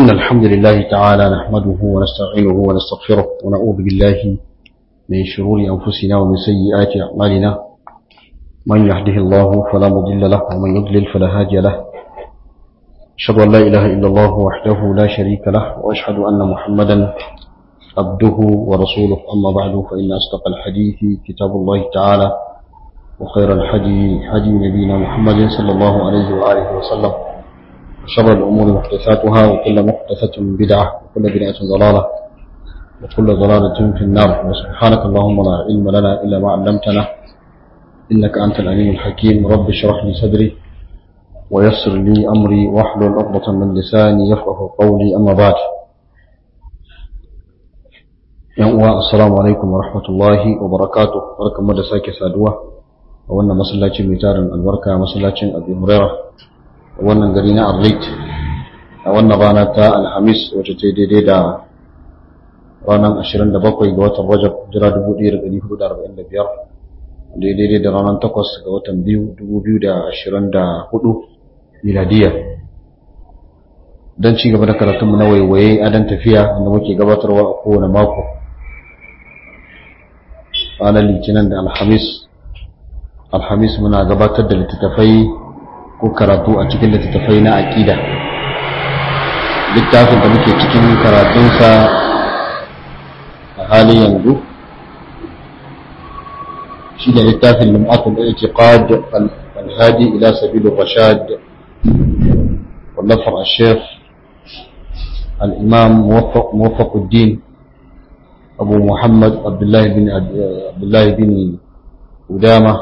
إن الحمد لله تعالى نحمده ونستعينه ونستغفره ونعوذ بالله من شرور أنفسنا ومن سيئات أعمالنا من يهده الله فلا مضل له ومن يضلل فلا هادي له أشهد أن لا إله إلا الله وحده لا شريك له وأشهد أن محمدا عبده ورسوله أما بعد فإن أصدق الحديث كتاب الله تعالى وخير الحدي حدي نبينا محمد صلى الله عليه وآله وسلم وشر الأمور محدثاتها وكل محدثة بدعة وكل بدعة ضلالة وكل ضلالة في النار وسبحانك اللهم لا علم لنا إلا ما علمتنا إنك أنت العليم الحكيم رب اشرح لي صدري ويسر لي أمري واحلل عقدة من لساني يفقه قولي أما بعد yan assalamu alaikum wa rahmatullahi wa barakatuh barkamu da sake saduwa a wannan masallaci mai tarin albarka masallacin Abu Hurairah a wannan gari na Arlit a wannan rana ta Alhamis wacce ta daidai da ranar 27 ga watan Rajab jira 1445 daidai da ranar 8 ga watan 2 2024 miladiya don ci gaba da karatunmu na waiwaye adon tafiya wanda muke gabatarwa a kowane mako ranar litinin da alhamis alhamis muna gabatar da littattafai ko karatu a cikin littattafai na aƙida littafin da muke cikin karatunsa a halin yanzu shi da littafin lum'atul i'tiqad al-hadi ila sabil rashad wallafar al-sheikh al-imam muwaffaq الدين أبو محمد عبد الله بن عبد الله بن قدامة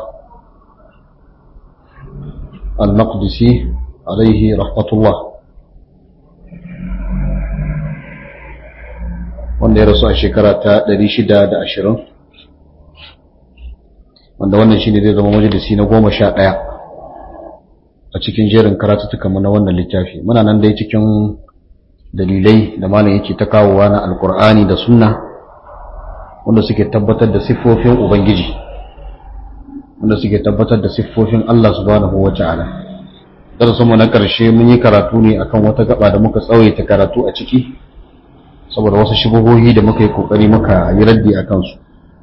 المقدسي عليه رحمة الله wanda ya rasu a shekara ta 620 wanda wannan shine zai zama majalisi na goma sha ɗaya a cikin jerin karatuttukanmu na wannan littafi muna nan dai cikin dalilai da malam yake ta kawowa na alkur'ani da sunna wanda suke tabbatar da siffofin Ubangiji wanda suke tabbatar da siffofin Allah subhanahu wa ta'ala mu na ƙarshe mun yi karatu ne akan wata gaba da muka tsawaita karatu a ciki saboda wasu shubuhohi da muka yi kokari muka yi raddi a kansu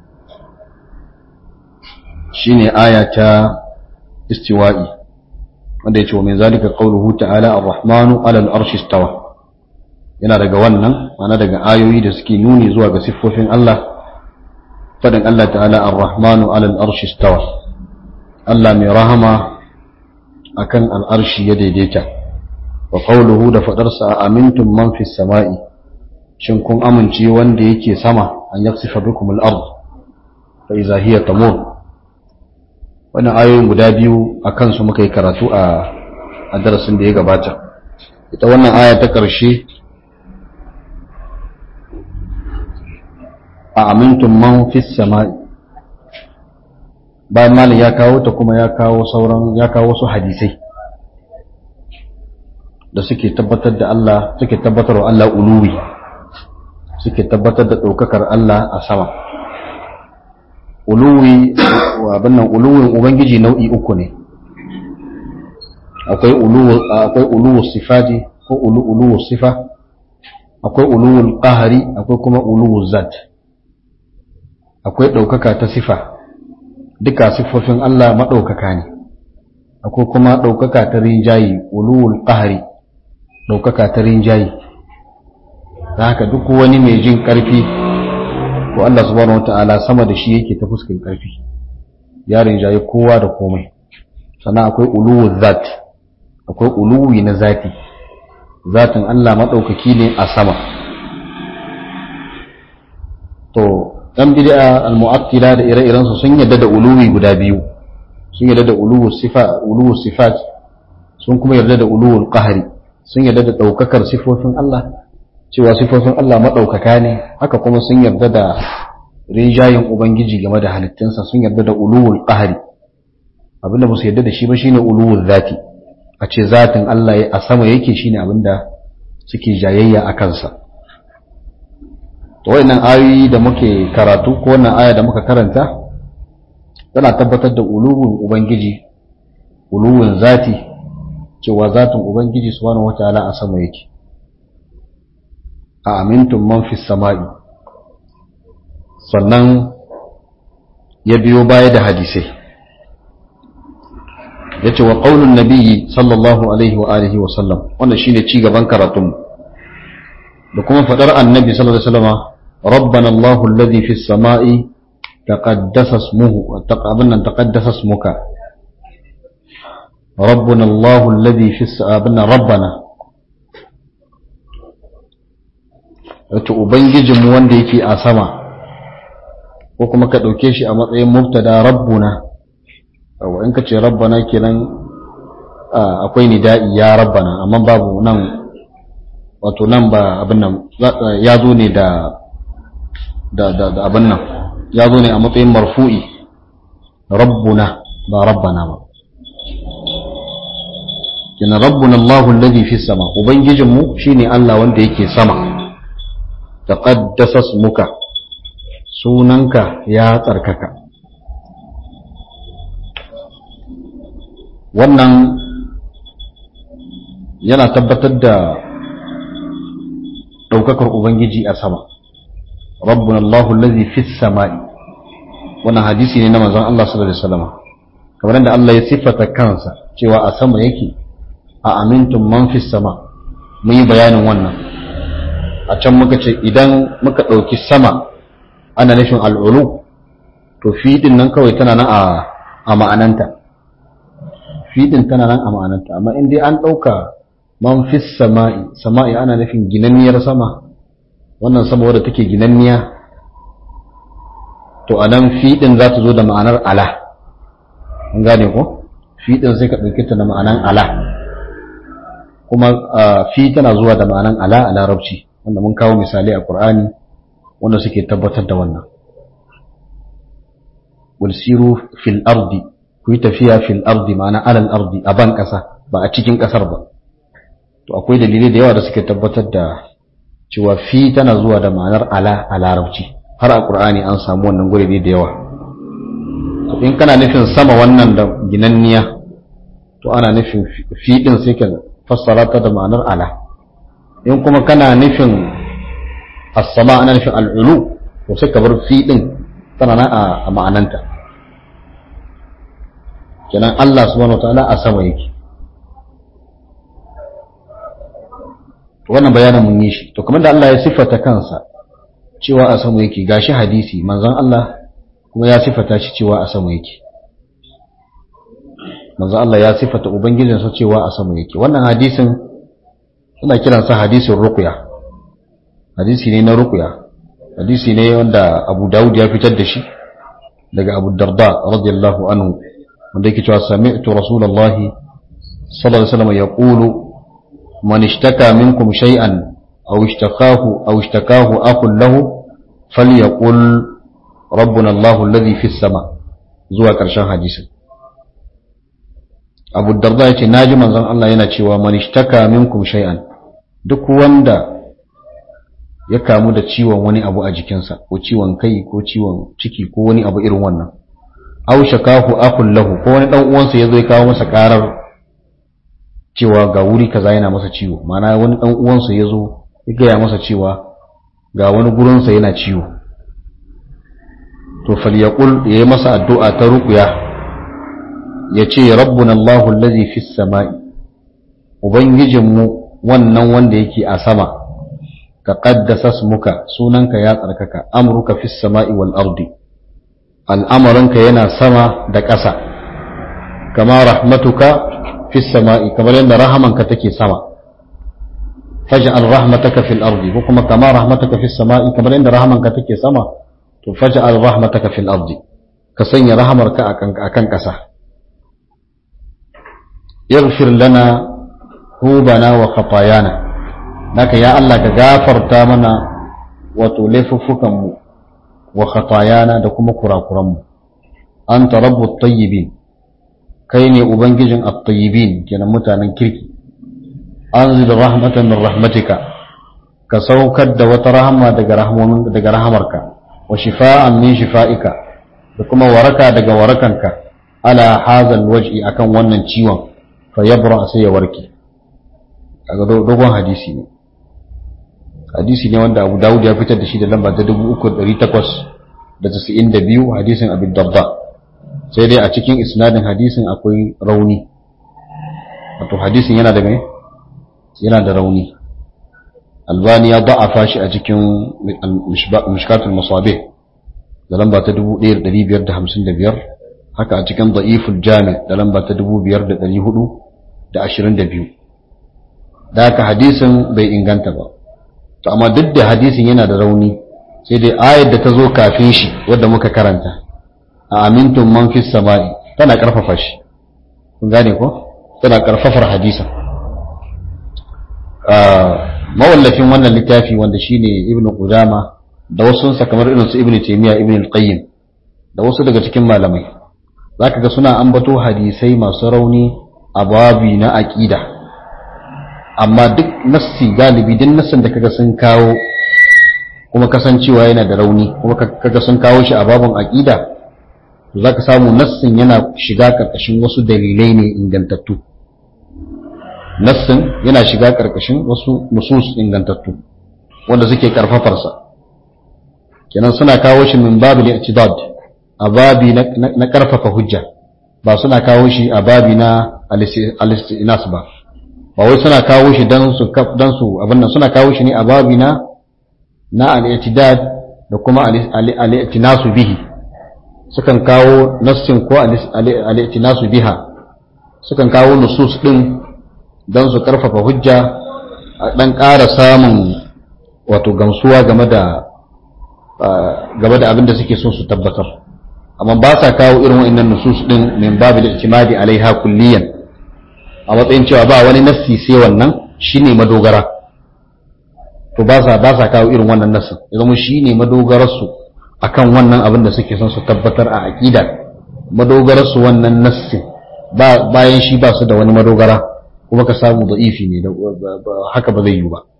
shine aya ta istiwa'i wanda ya ce wa min zalika qawluhu ta'ala ar-rahmanu 'ala al-arshi istawa yana daga wannan mana daga ayoyi da suke nuni zuwa ga siffofin Allah fadin Allah ta'ala ar-rahmanu alal arshi stawa Allah mai rahama akan al'arshi ya daidaita wa qawluhu da fadarsa amintum man fis sama'i shin kun amince wanda yake sama an yaksifa bikum al-ard fa idza hiya tamur wannan ayoyin guda biyu akan su muka yi karatu a a darasin da ya gabata ita wannan aya ta ƙarshe a amintun man fis sama'i bayan malam ya kawo ta kuma ya kawo sauran ya kawo su hadisai da suke tabbatar da Allah suke tabbatar wa Allah uluwi suke tabbatar da ɗaukakar Allah a sama uluwi abin nan uluwin ubangiji nau'i uku ne akwai uluwu akwai uluwu sifati ko uluwu sifa akwai uluwul qahari akwai kuma uluwu zat akwai ɗaukaka ta sifa duka siffofin Allah maɗaukaka ne akwai kuma ɗaukaka ta rinjayi ulul ƙahari ɗaukaka ta rinjayi da haka duk wani mai jin ƙarfi ko Allah subhanahu wata'ala sama da shi yake ta fuskin ƙarfi ya rinjayi kowa da komai sannan akwai uluwul zat akwai uluwi na zati zatin Allah maɗaukaki ne a sama to dan bid'a al-mu'attila da ire-iren su sun yadda da uluwi guda biyu sun yadda da uluwu sifa uluwu sifat sun kuma yarda da uluwul qahri sun yarda da daukakar sifofin Allah cewa sifofin Allah madaukaka ne haka kuma sun yarda da rijayin ubangiji game da halittunsa sun yarda da uluwul qahri abinda ba su yarda da shi ba shine uluwul zati a ce zatin Allah a sama yake shine abinda suke jayayya a kansa to wayannan ayoyi da muke karatu ko wannan aya da muka karanta tana tabbatar da uluwin ubangiji uluwin zati cewa zatin ubangiji subhanahu wataala a sama yake a amintun man fi sama'i sannan ya biyo baya da hadisai ya ce wa ƙaunin nabiyyi sallallahu alaihi wa alihi wa sallam wannan shi ne cigaban karatunmu da kuma faɗar annabi sallallahu alaihi wasallama ربنا الله الذي في السماء تقدس اسمه تقابلنا تقدس اسمك ربنا الله الذي في السماء ربنا wato ubangijinmu wanda yake a sama ko kuma ka ɗauke shi a matsayin mubtada rabbuna in ka ce rabbana kenan akwai nida'i ya rabbana amma babu nan wato nan ba abin nan ya zo ne da da da da abin nan ya zo ne a matsayin marfu'i rabbuna ba rabbana ba kina rabbuna Allahu alladhi fi sama ubangijinmu shine Allah wanda yake sama taqaddasa ismuka sunanka ya tsarkaka wannan yana tabbatar da ɗaukakar ubangiji a sama rabbuna Allahu allazi fis sama'i wannan hadisi ne na manzon Allah sallallahu alaihi wasallam kamar da Allah ya siffata kansa cewa a sama yake a amintum man fis sama mun yi bayanin wannan a can muka ce idan muka ɗauki sama ana nufin al'ulu to fiɗin nan kawai tana nan a ma'ananta fiɗin tana nan a ma'ananta amma in dai an ɗauka man fis sama'i sama'i ana nufin ginanniyar sama wannan sama wadda take ginanniya to a nan fiɗin za ta zo da ma'anar ala an gane ko fiɗin sai ka ɗauki ta da ma'anar ala kuma fi tana zuwa da ma'anar ala a larabci wanda mun kawo misali a ƙur'ani wanda suke tabbatar da wannan walsiru fil ardi ku yi tafiya fil ardi ma'ana alal ardi a ban ƙasa ba a cikin ƙasar ba to akwai dalilai da yawa da suke tabbatar da cewa fi tana zuwa da ma'anar ala a larabci har a ƙur'ani an samu wannan gurbi da yawa to in kana nufin sama wannan da ginanniya to ana nufin fi din sai ka fassara ta da ma'anar ala in kuma kana nufin as-sama ana nufin al'ulu to sai ka bar fi din tana na a ma'ananta kenan Allah subhanahu wataala a sama yake to wannan bayanin mun yi shi to kamar da Allah ya siffata kansa cewa a sama yake gashi hadisi manzon Allah kuma ya siffata shi cewa a sama yake manzon Allah ya siffata ubangijinsa cewa a sama yake wannan hadisin suna kiransa hadisin ruqya hadisi ne na ruqya hadisi ne wanda Abu Dawud ya fitar da shi daga Abu Darda radiyallahu anhu wanda yake cewa sami'tu Rasulullahi sallallahu alaihi wasallam yaqulu man ishtaka minkum shay'an aw ishtakahu aw ishtakahu akhun lahu falyaqul rabbuna Allahu alladhi fis sama zuwa karshen hadisin Abu Darda yace naji manzon Allah yana cewa man ishtaka minkum shay'an duk wanda ya kamu da ciwon wani abu a jikinsa ko ciwon kai ko ciwon ciki ko wani abu irin wannan aw shakahu akun lahu ko wani dan uwansa yazo ya kawo masa karar cewa ga wuri kaza yana masa ciwo ma'ana wani dan uwansa yazo ya gaya masa cewa ga wani gurinsa yana ciwo to falyaqul yayi masa addu'a ta ruqya yace rabbuna Allahu allazi fis sama'i ubangijinmu wannan wanda yake a sama taqaddasa ismuka sunanka ya tsarkaka amruka fis sama'i wal ardi al'amarinka yana sama da ƙasa kama rahmatuka fis sama'i kamar yadda rahamanka take sama faj'al rahmataka fil ardi ko kuma kama rahmataka fis sama'i kamar yadda rahamanka take sama to faj'al rahmataka fil ardi ka sanya rahamarka akan akan ƙasa yaghfir lana hubana wa khatayana naka ya Allah ka gafarta mana wato laifuffukanmu wa khatayana da kuma kurakuranmu anta rabbut tayyibin kai ne ubangijin at-tayyibin kenan mutanen kirki anzil rahmatan min rahmatika ka saukar da wata rahama daga rahmomin daga rahamarka wa shifaan min shifaika da kuma waraka daga warakanka ala hazal waj'i akan wannan ciwon fa yabra sai ya warke kaga dogon hadisi ne hadisi ne wanda Abu Dawud ya fitar da shi da lamba ta 3892 hadisin Abi Darda sai dai a cikin isnadin hadisin akwai rauni wato hadisin yana da mai yana da rauni albani ya da'afa shi a cikin mishkatul musabih da lamba ta 1555 haka a cikin da'iful jami da lamba ta 5422 da haka hadisin bai inganta ba to amma duk da hadisin yana da rauni sai dai ayar da ta zo kafin shi wadda muka karanta a amintun man fi sama'i tana karfafa shi kun gane ko tana karfafar hadisin mawallafin wannan littafi wanda shine ibn qudama da wasu sa kamar irin su ibn taymiya ibn al-qayyim da wasu daga cikin malamai zaka ga suna ambato hadisai masu rauni a babi na aqida amma duk nassi galibi duk nassin da kaga sun kawo kuma kasancewa yana da rauni kuma kaga sun kawo shi a babin aqida to zaka samu nassin yana shiga karkashin wasu dalilai ne ingantattu nassin yana shiga karkashin wasu nusus ingantattu wanda suke karfafarsa kenan suna kawo shi min babu al-i'tidad a babi na karfafa hujja ba suna kawo shi a babi na al-istinas ba ba wai suna kawo shi dan su dan su abin nan suna kawo shi ne a babi na na al-i'tidad da kuma al-i'tinasu bihi sukan kawo nassin ko al-i'tinasu biha sukan kawo nusus din don su karfafa hujja a ɗan ƙara samun wato gamsuwa game da game da abin da suke so su tabbatar amma ba sa kawo irin wa'annan nusus din min babu al-i'timadi alaiha kulliyan a matsayin cewa ba wani nassi sai wannan shine madogara to ba sa ba sa kawo irin wannan nassin ya zama shine madogarar su akan wannan abin da suke son su tabbatar a aqida madogarar su wannan nassin ba bayan shi ba su da wani madogara kuma ka samu da'ifi ne haka ba zai yi ba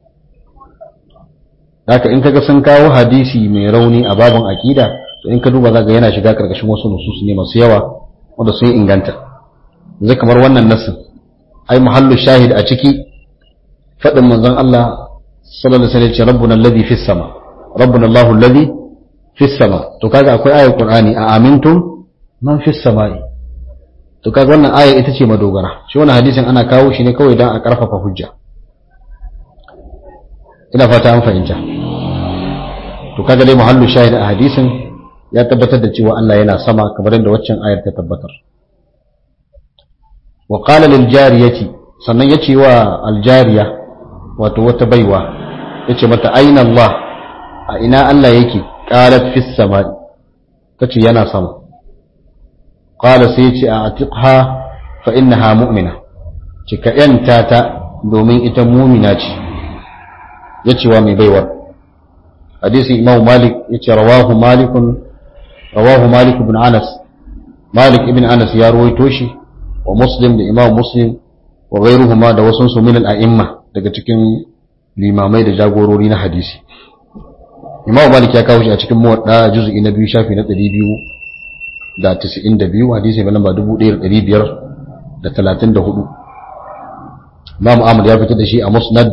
haka in kaga sun kawo hadisi mai rauni a babin aqida to in ka duba zaka yana shiga karkashin wasu nusus ne masu yawa wanda sun inganta zai kamar wannan nassin ai muhallu shahid a ciki fadin manzon Allah sallallahu alaihi wasallam rabbuna alladhi fis sama rabbuna Allahu alladhi fis sama to kaga akwai ayar qur'ani a amintum man fis sama'i to kaga wannan aya ita ce madogara shi wannan hadisin ana kawo shi ne kawai don a karfafa hujja ina fata an fahimta to kaga dai muhallu shahid a hadisin ya tabbatar da cewa Allah yana sama kamar yadda waccan ayar ta tabbatar wa qala lil jariyati sannan yace wa al jariya wato wata baiwa yace mata aina Allah a ina Allah yake qalat fis samai tace yana sama قال سيتي أعتقها فإنها مؤمنة cika ‘yanta ta domin ita mumina ce, ya ce wa mai baiwar. Hadisi Imam Malik ya ce rawahu Malikun, rawahu Malik ibn Anas, Malik ibn Anas ya ruwaito shi wa Muslim da Imam Muslim wa gairuhuma da wasu su min al'imma daga cikin limamai da jagorori na hadisi. Imam Malik ya kawo shi a cikin muwadda juz'i na biyu shafi na ɗari biyu da tisa'in da biyu hadisi mai lamba dubu ɗaya da ɗari biyar da talatin da hudu Imam Ahmad ya fitar da shi a Musnad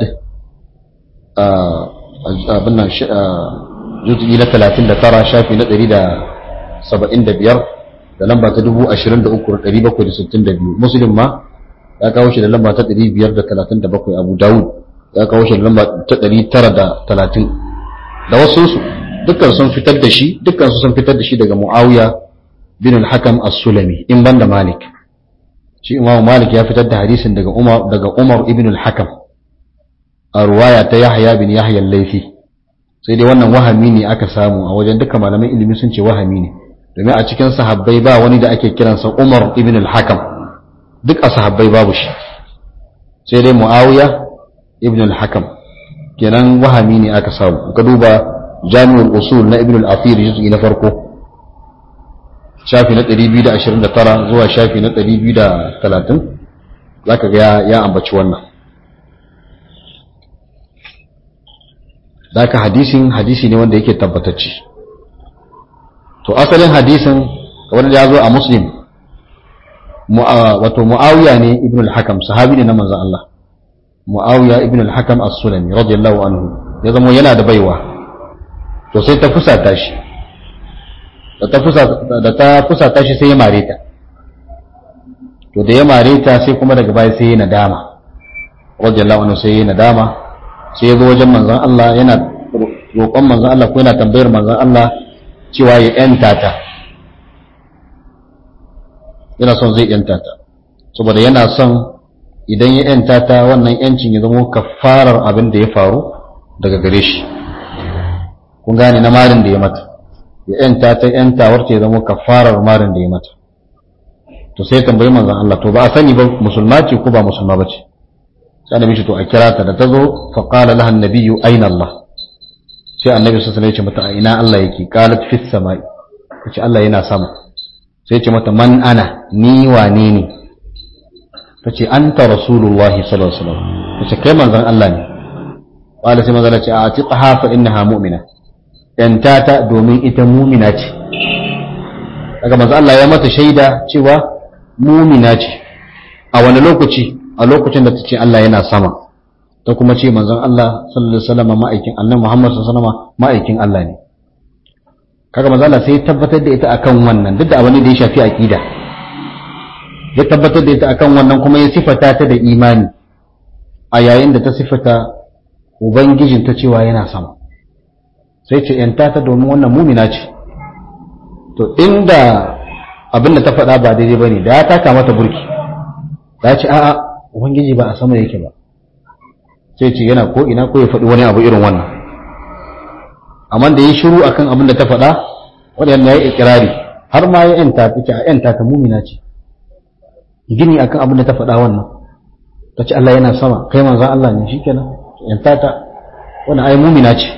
abin nan juz'i na talatin da tara shafi na ɗari da saba'in da biyar da lamba ta dubu ashirin da uku da ɗari bakwai da sittin da biyu Muslim ma ya kawo shi da lamba ta ɗari biyar da talatin da bakwai Abu Dawud ya kawo shi da lamba ta ɗari tara da talatin da wasu su dukkan sun fitar da shi dukkan su sun fitar da shi daga Muawiya bin al-Hakam as-Sulami in banda Malik shi Imam Malik ya fitar da hadisin daga Umar daga Umar ibn al-Hakam a ruwaya ta Yahya bin Yahya al-Laythi sai dai wannan wahami ne aka samu a wajen dukkan malaman ilimi sun ce wahami ne domin a cikin sahabbai ba wani da ake kiransa Umar ibn al-Hakam duk a sahabbai babu shi sai dai Muawiya ibn al-Hakam kenan wahami ne aka samu ka duba Jami'ul Usul na Ibn al-Athir juz'i na farko shafi na 229 zuwa shafi na 230 zaka ga ya ambaci wannan zaka hadisin hadisi ne wanda yake tabbatacce to asalin hadisin kamar da ya zo a muslim wato muawiya ne ibn al-hakam sahabi ne na manzon Allah muawiya ibn al-hakam as-sulami radiyallahu anhu ya zama yana da baiwa to sai ta fusata shi da ta fusata shi sai ya mare ta to da ya mare ta sai kuma daga baya sai ya nadama radiyallahu anhu sai ya nadama sai ya zo wajen manzon Allah yana roƙon manzon Allah ko yana tambayar manzon Allah cewa ya yanta ta yana son zai yanta ta saboda yana son idan ya yanta ta wannan yancin ya zama kafarar abin da ya faru daga gare shi kun gane na marin da ya mata ya yanta ta yantawar ta ya zama kafarar marin da ya mata to sai tambayi manzon Allah to ba a sani ba musulma ce ko ba musulma ba ce sai annabi to a kira ta da ta zo fa qala laha annabiyyu aina Allah sai annabi sallallahu alaihi wasallam ya ce mata a ina Allah yake qalat fis samai kace Allah yana sama sai ya ce mata man ana ni wane ne tace anta rasulullahi sallallahu alaihi wasallam tace kai manzon Allah ne qala sai manzon Allah ce a atiqaha fa innaha mu'mina yanta ta domin ita mu'mina ce daga manzon Allah ya mata shaida cewa mu'mina ce a wani lokaci a lokacin da tace Allah yana sama ta kuma ce manzon Allah sallallahu alaihi wasallam ma'aikin annabi Muhammad sallallahu alaihi wasallam ma'aikin Allah ne kaga manzon Allah sai ya tabbatar da ita akan wannan duk da abin da ya shafi aqida ya tabbatar da ita akan wannan kuma ya sifata ta da imani a yayin da ta sifata ubangijin ta cewa yana sama sai ce yanta ta domin wannan mumina ce to inda abin da ta faɗa ba daidai bane da ya taka mata burki ta ce a'a ubangiji ba a sama yake ba sai ce yana ko ina ko ya faɗi wani abu irin wannan amma da ya shiru akan abin da ta faɗa wanda ya yi ikirari har ma ya yanta ta ce a yanta ta mumina ce gini akan abin da ta faɗa wannan ta ce Allah yana sama kai manzan Allah ne shi kenan yanta ta wani ai mumina ce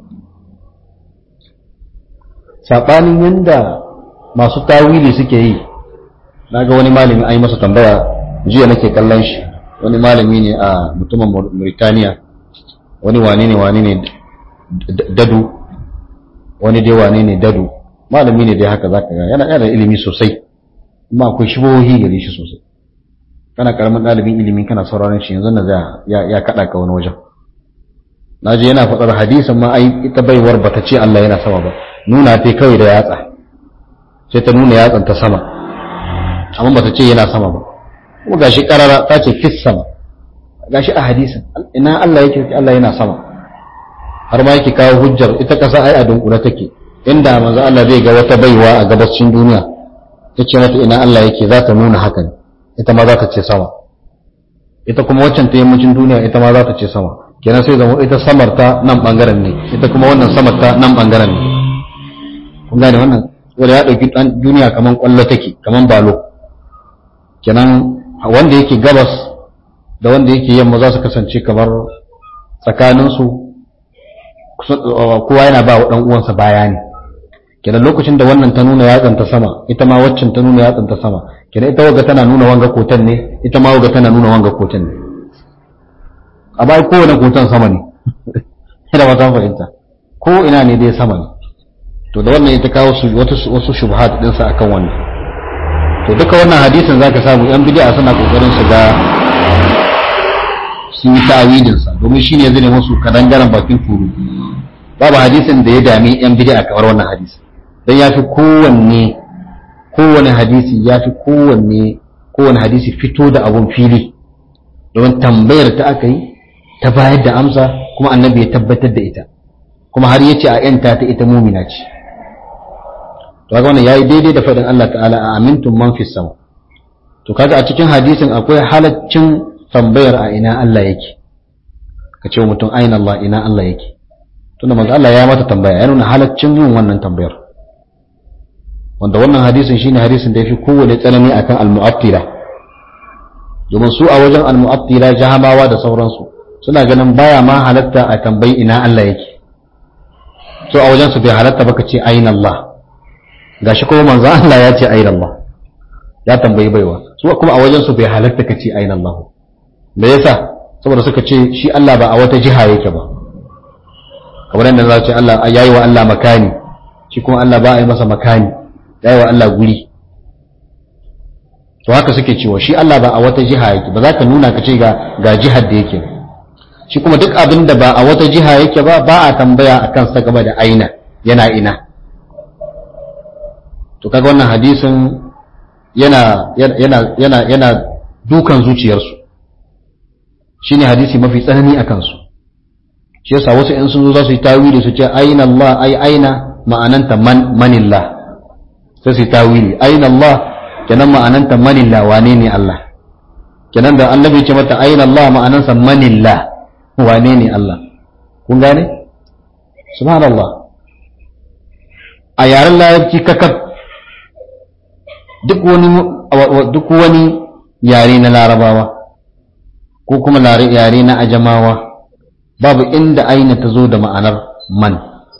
saɓanin yadda masu tawili suke yi na ga wani malami ai masa tambaya jiya nake kallon shi wani malami ne a mutumin Mauritania wani wane ne wane ne dadu wani dai wane ne dadu malami ne dai haka zaka ga yana yana ilimi sosai amma akwai shibohi gare shi sosai kana karamin ɗalibin ilimi kana sauraron shi yanzu na ya ya kada ka wani wajen naji yana faɗar hadisin ma ai ita baiwar bata ce Allah yana sama ba nuna ta kawai da yatsa sai ta nuna yatsan ta sama amma bata ce yana sama ba kuma gashi karara ta ce fis sama gashi a hadisin ina Allah yake Allah yana sama har ma yake kawo hujjar ita kasa ai a dunkule take inda manzo Allah zai ga wata baiwa a gabashin duniya tace mata ina Allah yake za ta nuna haka ne ita ma za ta ce sama ita kuma waccan ta yammacin duniya ita ma za ta ce sama kenan sai zama ita samar ta nan bangaren ne ita kuma wannan samar ta nan bangaren ne kun gane wannan wanda ya dauki dan duniya kaman kwallo take kaman balo kenan wanda yake gabas da wanda yake yamma za su kasance kamar tsakaninsu kowa yana ba wa dan uwansa baya ne kenan lokacin da wannan ta nuna yatsan ta sama ita ma waccan ta nuna yatsan ta sama kenan ita waga tana nuna wanga kotan ne ita ma waga tana nuna wanga kotan ne a bai kowane kotan sama ne ina ba ta fahimta ko ina ne dai sama ne to da wannan ita kawo su wasu wasu shubhat din sa akan wannan to duka wannan hadisin zaka samu yan bid'a suna kokarin su ga sun yi ta'awilin sa domin shine zai ne musu kadangaren bakin turu babu hadisin da ya dami yan bid'a kamar wannan hadisi dan yafi kowanne kowane hadisi yafi kowanne kowane hadisi fito da abun fili domin tambayar ta aka yi ta bayar da amsa kuma annabi ya tabbatar da ita kuma har yace a yanta ta ita mumina ce to kaga wannan yayi daidai da faɗin Allah ta'ala a amintum man fis sama to kaga a cikin hadisin akwai halaccin tambayar a ina Allah yake ka ce mutum aina Allah ina Allah yake tunda manzo Allah ya mata tambaya ya nuna halaccin yin wannan tambayar wanda wannan hadisin shine hadisin da yafi kowane tsanani akan al-mu'attila domin su a wajen al-mu'attila jahamawa da sauransu suna ganin baya ma halatta a tambayi ina Allah yake so a wajen su bai halatta baka ce aina Allah gashi kuma manzo Allah ya ce aina Allah ya tambayi baiwa su kuma a wajen su bai halatta ka ce aina Allah me yasa saboda suka ce shi Allah ba a wata jiha yake ba kamar yadda za ce Allah yayi wa Allah makani shi kuma Allah ba a yi masa makani yayi wa Allah guri to haka suke cewa shi Allah ba a wata jiha yake ba za ka nuna ka ce ga ga jihar da yake shi kuma duk abin da ba a wata jiha yake ba ba a tambaya a kansa game da aina yana ina to kaga wannan hadisin yana yana yana yana dukan zuciyarsu shine hadisi mafi tsanani a kansu shi yasa wasu in sun zo za su yi tawili su ce aina Allah ai aina ma'ananta man manillah sai su yi tawili aina Allah kenan ma'ananta manillah wane ne Allah kenan da annabi ce mata aina Allah ma'anansa manillah wane ne Allah kun gane subhanallah a yaren larabci kakab duk wani duk wani yare na larabawa ko kuma yare na ajamawa babu inda aina ta zo da ma'anar man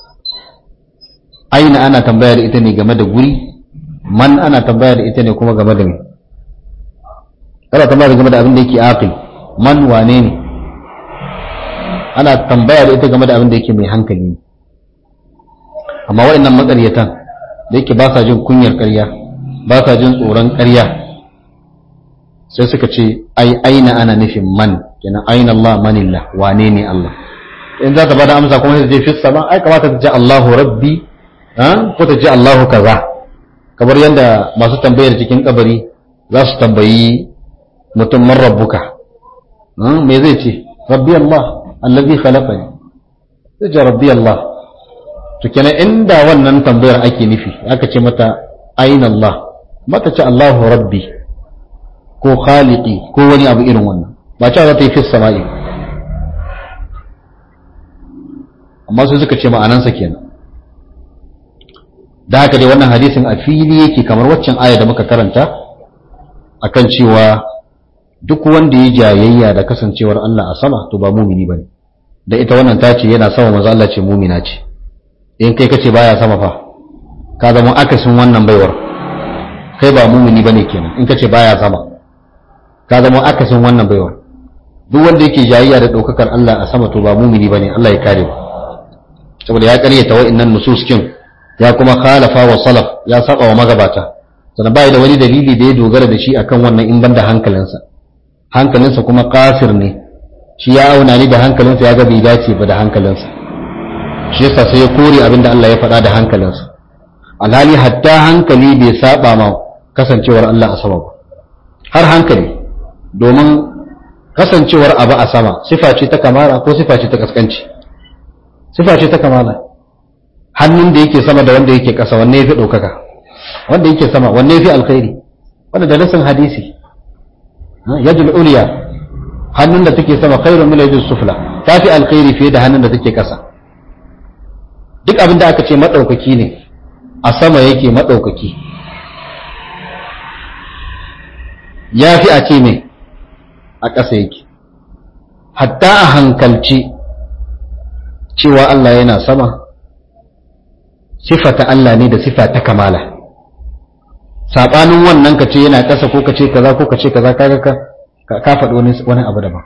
aina ana tambaya da ita ne game da guri man ana tambaya da ita ne kuma game da me ana tambaya game da abin da yake aqil man wane ne ana tambaya da ita game da abin da yake mai hankali ne amma waɗannan matsaryatan da yake ba sa jin kunyar ƙarya ba sa jin tsoron ƙarya sai suka ce ai aina ana nufin man kenan aina Allah manillah wane ne Allah in za ta bada amsa kuma sai ta je fi sama ai kamata ta ji Allahu rabbi ko ta ji Allahu kaza kamar yadda masu tambayar cikin kabari za su tambayi mutum man rabbuka me zai ce rabbi Allah allazi khalaqani sai ce rabbi Allah to kenan inda wannan tambayar ake nufi aka ce mata aina Allah mata ce Allahu rabbi ko khaliqi ko wani abu irin wannan ba cewa za ta yi fi sama'i amma su suka ce ma'anansa kenan da haka dai wannan hadisin a fili yake kamar waccan aya da muka karanta akan cewa duk wanda ya jayayya da kasancewar Allah a sama to ba mumini bane da ita wannan ta ce yana sama manzo Allah ce mumina ce in kai kace baya sama fa ka zama akasin wannan baiwar kai ba mumini bane kenan in kace baya sama ka zama akasin wannan baiwar duk wanda yake jayayya da daukakar Allah a sama to ba mumini bane Allah ya kare saboda ya karyata wa'annan nususkin ya kuma khalafa wa salaf ya saba wa magabata sannan bai da wani dalili da ya dogara da shi akan wannan in banda hankalinsa hankalinsa kuma kafir ne shi ya auna ni da hankalinsa ya ga bai dace ba da hankalinsa shi yasa sai ya kore abin da Allah ya faɗa da hankalinsa alhali hatta hankali bai saba ma kasancewar Allah a sama ba har hankali domin kasancewar abu a sama sifa ce ta kamala ko sifa ce ta kaskanci sifa ce ta kamala hannun da yake sama da wanda yake ƙasa wanne yafi ɗaukaka wanda yake sama wanne yafi alkhairi wanda da nasin hadisi yadul uliya hannun da take sama khairun min yadul sufla tafi alkhairi fiye da hannun da take ƙasa duk abin da aka ce madaukaki ne a sama yake madaukaki yafi a ce me a ƙasa yake hatta a hankalci cewa Allah yana sama sifata Allah ne da sifa ta kamala saɓanin wannan ka ce yana ƙasa ko ka ce kaza ko ka ce kaza kaga ka ka faɗi wani wani abu daban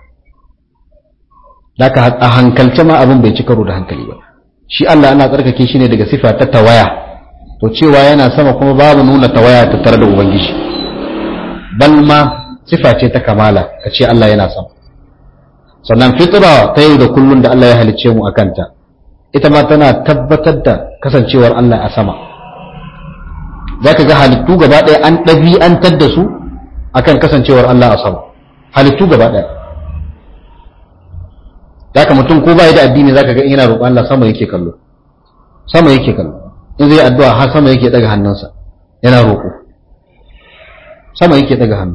Daka a hankalce ma abin bai ci karo da hankali ba shi Allah ana tsarkake shi ne daga sifa ta tawaya to cewa yana sama kuma babu nuna tawaya ta tare da ubangiji bal ma sifa ce ta kamala ka ce Allah yana sama sannan fitra ta yau da kullun da Allah ya halicce mu akanta ita ma tana tabbatar da kasancewar Allah a sama za ka ga halittu gaba ɗaya an ɗabi'antar da su akan kasancewar Allah a sama halittu gaba ɗaya za ka mutum ko bai da addini za ka ga yana roƙon Allah sama yake kallo sama yake kallo in zai addu'a har sama yake ɗaga hannunsa yana roƙo sama yake ɗaga hannu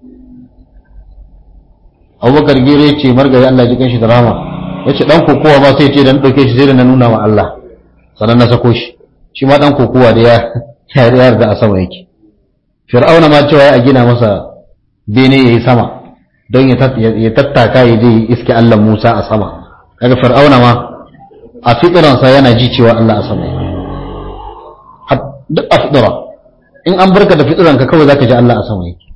abubakar gere ce margari Allah ji kanshi da rama ya ce ɗan kokowa ma sai ce dan ɗauke shi sai da na nuna wa Allah sannan na sako shi shi ma ɗan kokowa da ya yarda a sama yake fir'auna ma cewa a gina masa bene ya yi sama don ya tattaka ya je iske Allah Musa a sama kaga fir'auna ma a fitiransa yana ji cewa Allah a sama yake duk a fitira in an barka da fitiranka kawai zaka ji Allah a sama yake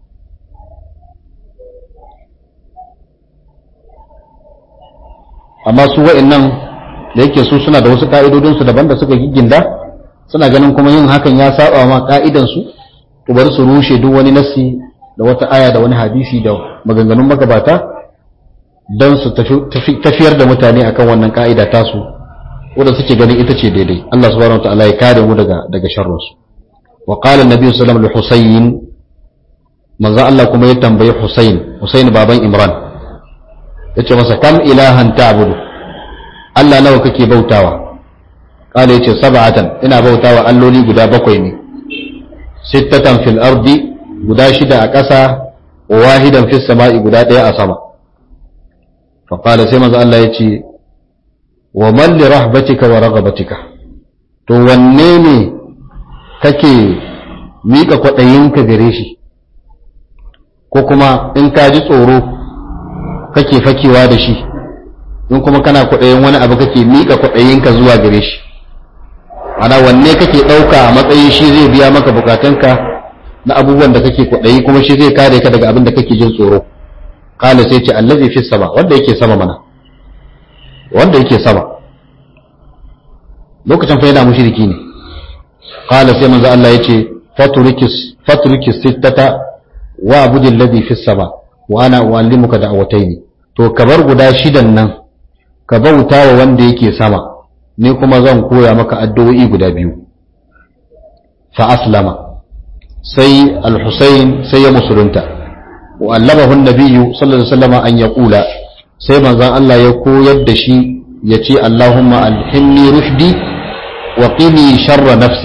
amma su wa'annan da yake su suna da wasu ka'idodinsu daban da suka gigginda suna ganin kuma yin hakan ya saba ma ka'idansu to bari su rushe duk wani nassi da wata aya da wani hadisi da maganganun magabata don su tafiyar da mutane akan wannan ka'ida tasu wanda suke ganin ita ce daidai Allah subhanahu wa ta'ala ya kare mu daga daga sharrinsu wa qala annabi sallallahu alaihi wasallam husayn manzo Allah kuma ya tambayi Husayn Husayn baban Imran yace masa kam ilahan ta'budu Allah nawa kake bautawa kala yace sab'atan ina bautawa alloli guda bakwai ne sittatan fil ardi guda shida a ƙasa wa wahidan fis sama'i guda ɗaya a sama fa qala sai manzo Allah yace wa man li rahbatika wa raghabatika to wanne ne kake mika kwaɗayinka gare shi ko kuma in ka ji tsoro kake fakewa da shi in kuma kana kwaɗayin wani abu kake miƙa kwaɗayinka zuwa gare shi ana wanne kake ɗauka a matsayin shi zai biya maka bukatunka na abubuwan da kake kwaɗayi kuma shi zai kare ka daga abin da kake jin tsoro kala sai ce allazi fi sama wanda yake sama mana wanda yake sama lokacin fa yana mushriki ne kala sai manzo Allah yace faturikis faturikis sittata wa abudin ladhi fi sama wa ana uallimuka da'awataini to ka bar guda shidan nan ka bauta wa wanda yake sama ni kuma zan koya maka addu'o'i guda biyu fa aslama sai al-husayn sai ya musulunta wa allamahu an-nabiyyu sallallahu alaihi wasallam an yaqula sai manzon Allah ya koyar da shi yace Allahumma alhimni rushdi wa qini sharra nafsi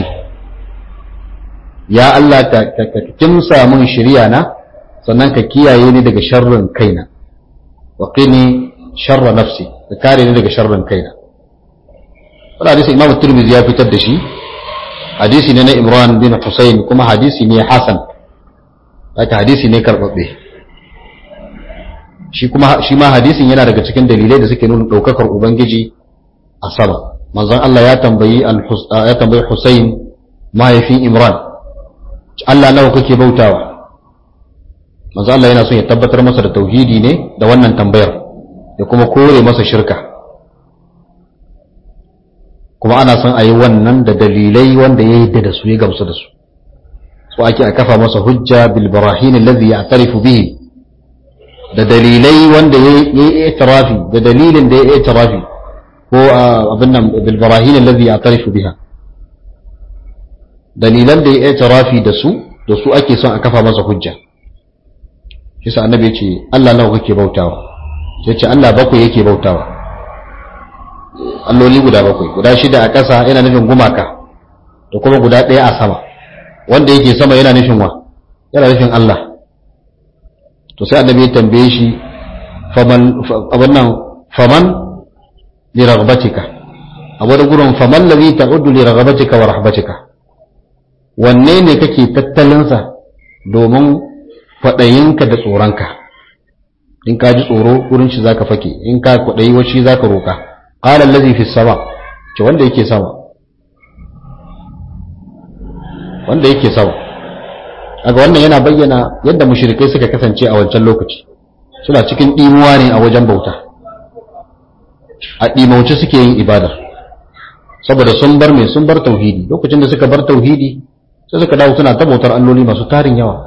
ya Allah ka kimsa mun shirya na sannan ka kiyaye ni daga sharrin kaina wa qini sharra nafsi ka kare ni daga sharrin kaina wannan hadisi Imam Tirmidhi ya fitar da shi hadisi ne na Imran bin Husayn kuma hadisi ne hasan haka hadisi ne karbabbe shi kuma shi ma hadisin yana daga cikin dalilai da suke nuna daukakar ubangiji a sama manzon Allah ya tambayi ya tambayi Husayn mahaifin Imran Allah nawa kake bautawa manzo Allah yana son ya tabbatar masa da tauhidi ne da wannan tambayar ya kuma kore masa shirka kuma ana son a yi wannan da dalilai wanda ya yi da su ya gamsu da su so ake a kafa masa hujja bil barahin alladhi ya'tarifu bihi da dalilai wanda ya yi itirafi da dalilin da ya yi itirafi ko abin nan bil barahin alladhi ya'tarifu biha dalilan da ya yi itirafi da su da su ake son a kafa masa hujja shi sa annabi ya ce Allah nawa kake bautawa sai ce Allah bakwai yake bautawa alloli guda bakwai guda shida a ƙasa yana nufin gumaka da kuma guda ɗaya a sama wanda yake sama yana nufin wa yana nufin Allah to sai annabi ya tambaye shi faman abin nan faman li ragbatika a wani gurin faman ladhi ta'uddu li ragbatika wa rahbatika wanne ne kake tattalinsa domin kwaɗayinka da tsoronka in ka ji tsoro wurin shi zaka fake in ka kwaɗayi wa shi zaka roka qala allazi fi sama ce wanda yake sama wanda yake sama kaga wannan yana bayyana yadda mushrikai suka kasance a wancan lokaci suna cikin dimuwa ne a wajen bauta a dimauce suke yin ibada saboda sun bar me sun bar tauhidi lokacin da suka bar tauhidi sai suka dawo suna ta bautar alloli masu tarin yawa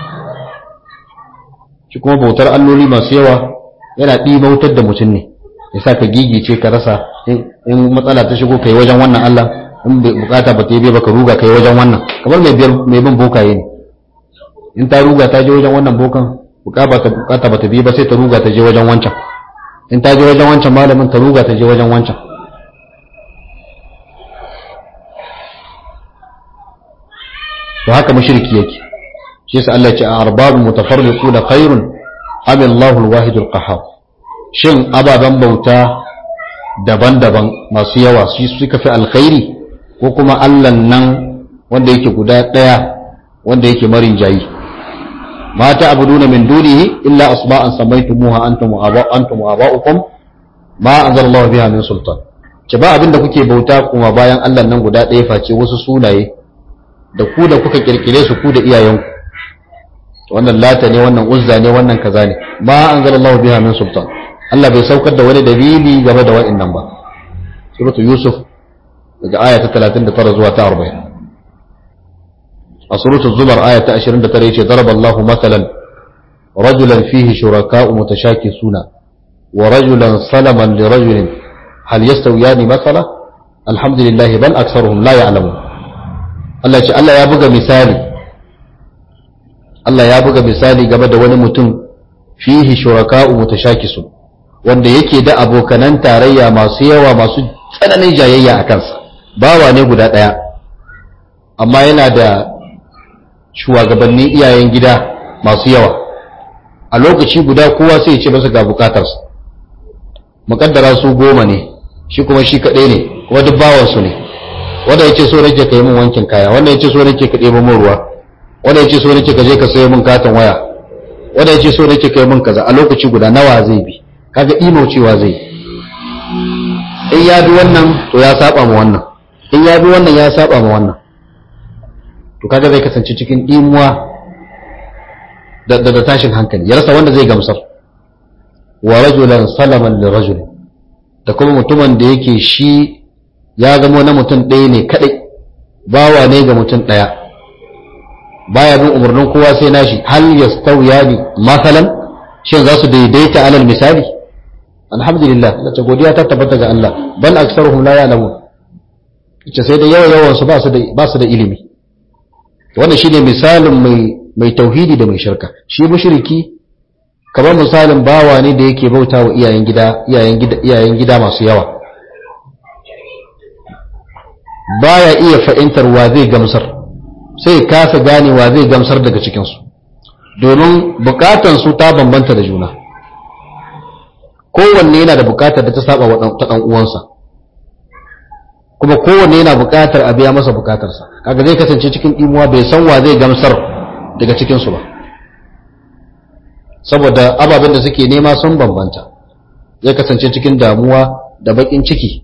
shi kuma bautar alloli masu yawa yana ɗimautar da mutum ne ya sa ka gigice ka rasa in matsala ta shigo kai wajen wannan Allah in bukata ba ta yi ba ka ruga kai wajen wannan kamar mai bin bokaye ne in ta ruga ta je wajen wannan bokan bukata ba ta biyu ba sai ta ruga ta je wajen wancan in ta je wajen wancan malamin ta ruga ta je wajen wancan to haka mushriki yake shi yasa Allah ya ce arbabu mutafarriquna khairun am Allahu al-wahid al-qahhar shin ababen bauta daban-daban masu yawa su suka fi alkhairi ko kuma Allah nan wanda yake guda daya wanda yake marin jayi ma ta'buduna min dunihi illa asma'an samaitumuha antum wa antum wa aba'ukum ma anzalallahu biha min sultan ce ba abinda kuke bauta kuma bayan Allah nan guda daya face wasu sunaye da ku da kuka kirkire su ku da iyayenku wannan lata ne wannan uzza ne wannan kaza ne ma anzalallahu biha min sultan Allah bai saukar da wani dalili game da wa'annan ba suratul yusuf daga aya ta 39 zuwa ta 40 a suratul zumar aya ta 29 yace daraballahu mathalan rajulan fihi shuraka'u mutashakisuna wa rajulan salaman li rajulin hal yastawiyani mathala alhamdulillah bal aktharuhum la ya'lamun Allah ce Allah ya buga misali Allah ya buga misali game da wani mutum fihi shuraka'u mutashakisun wanda yake da abokanan tarayya masu yawa masu tsananin jayayya a kansa bawa ne guda ɗaya amma yana da shugabanni iyayen gida masu yawa a lokaci guda kowa sai ya ce masa ga bukatarsa muƙaddara su goma ne shi kuma shi kaɗai ne kuma duk bawansu ne wanda ya ce so nake ka yi min wankin kaya wanda ya ce so nake ka ɗebo min ruwa wanda ya ce so nake ka je ka sayo min katon waya wanda ya ce so nake ka yi min kaza a lokaci guda nawa zai bi kaga imo cewa zai in ya bi wannan to ya saba ma wannan in ya bi wannan ya saba ma wannan to kaga zai kasance cikin imuwa da da tashin hankali ya rasa wanda zai gamsar wa rajulan salaman li rajul da kuma mutumin da yake shi ya zama na mutum ɗaya ne kadai bawa ne ga mutum ɗaya baya bin umarnin kowa sai nashi hal yastawiyani masalan shin za su daidaita alal misali alhamdulillah lace godiya ta tabbata ga Allah bal aksaruhum la ya'lamun ce sai da yawa yawan su ba su da ba su da ilimi wannan shine misalin mai mai tauhidi da mai shirka shi mushriki kamar misalin bawa ne da yake bauta wa iyayen gida iyayen gida iyayen gida masu yawa baya iya fa'intar wa zai gamsar sai kasa gane wa zai gamsar daga cikin su domin bukatan su ta bambanta da juna kowanne yana da bukatar da ta saba wa ta dan uwansa kuma kowanne yana bukatar a biya masa bukatarsa kaga zai kasance cikin imuwa bai san wa zai gamsar daga cikin su ba saboda ababen da suke nema sun bambanta zai kasance cikin damuwa da bakin ciki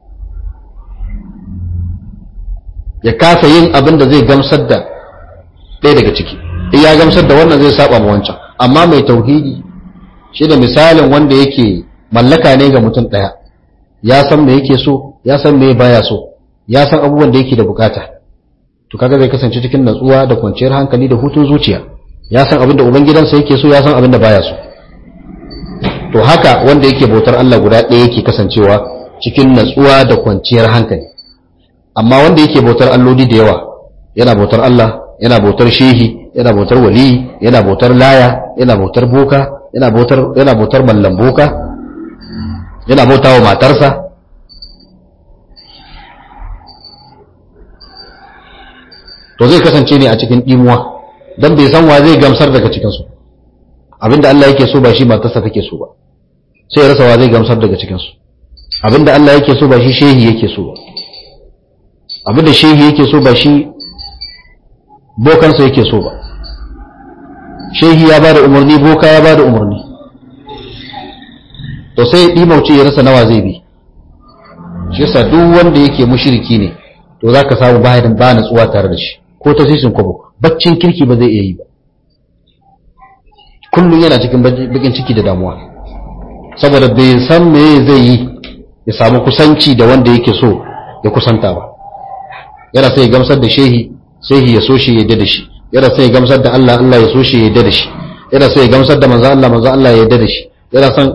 ya kasa yin abin da zai gamsar da ɗaya daga ciki in ya gamsar da wannan zai saba ma wancan amma mai tauhidi shi da misalin wanda yake mallaka ne ga mutum ɗaya ya san me yake so ya san me baya so ya san abubuwan da yake da bukata to kaga zai kasance cikin natsuwa da kwanciyar hankali da hutun zuciya ya san abin da ubangidansa yake so ya san abin da baya so to haka wanda yake bautar Allah guda ɗaya yake kasancewa cikin natsuwa da kwanciyar hankali amma wanda yake bautar alloli da yawa yana bautar Allah yana bautar shehi yana bautar wali yana bautar laya yana bautar boka yana bautar yana bautar mallan boka yana bautawa matarsa to zai kasance ne a cikin dimuwa dan bai san wa zai gamsar daga cikin su abinda Allah yake so ba shi matarsa take so ba sai ya rasa wa zai gamsar daga cikin su abinda Allah yake so ba shi shehi yake so ba abinda shehi yake so ba shi bokansa yake so ba shehi ya bada umarni boka ya bada umarni to sai ɗimauce ya rasa nawa zai bi shi yasa duk wanda yake mushriki ne to zaka samu bayan ba natsuwa tare da shi ko ta sisin kwabo baccin kirki ba zai iya yi ba kullum yana cikin bakin ciki da damuwa saboda bai san me zai yi ya samu kusanci da wanda yake so ya kusanta ba yana sai ya gamsar da shehi shehi ya so shi ya yadda da shi yana sai ya gamsar da Allah Allah ya so shi ya yadda da shi yana sai ya gamsar da manzo Allah manzo Allah ya yadda da shi yana san